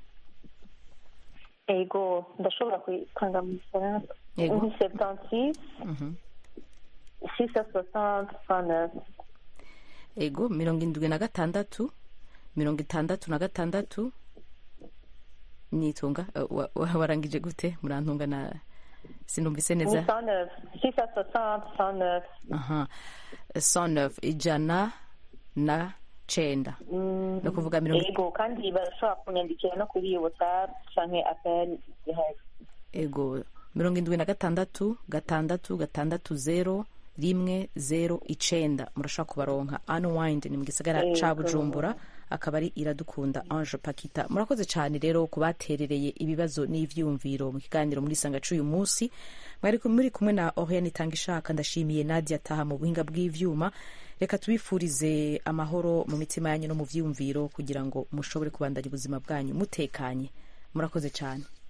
yego ndashobora kuyitanga mu gifaransa Yego. ni septantis Mhm. sisa soixante cent neuf ego mirongo indwi na gatandatu mirongo itandatu na gatandatu nitunga eh, wa- wa- warangije gute murantunga na sinumvise ni neza cent neuf sisa soixante cent neuf aha 109 ijana na cenda ni ukuvuga mirongo yego kandi barashobora kunyandikira no kuri whatsapp canke apel zihari ego mirongo indwi na gatandatu gatandatu gatandatu zero rimwe zero icenda murashobora kubaronka unwind ni mu gisagara ca Yego. bujumbura akaba ari iradukunda ange pakita murakoze cyane rero ku baterereye ibibazo n'ivyumviro mu kiganiro muri sanga c'uyu munsi mwari ku- muri kumwe na oriane itanga ishaka ndashimiye nadia taha mu buhinga bw'ivyuma reka tubifurize amahoro mu mitima yanyu no mu vyiyumviro kugira ngo mushobore kubandanya ubuzima bwanyu mutekanye murakoze cyane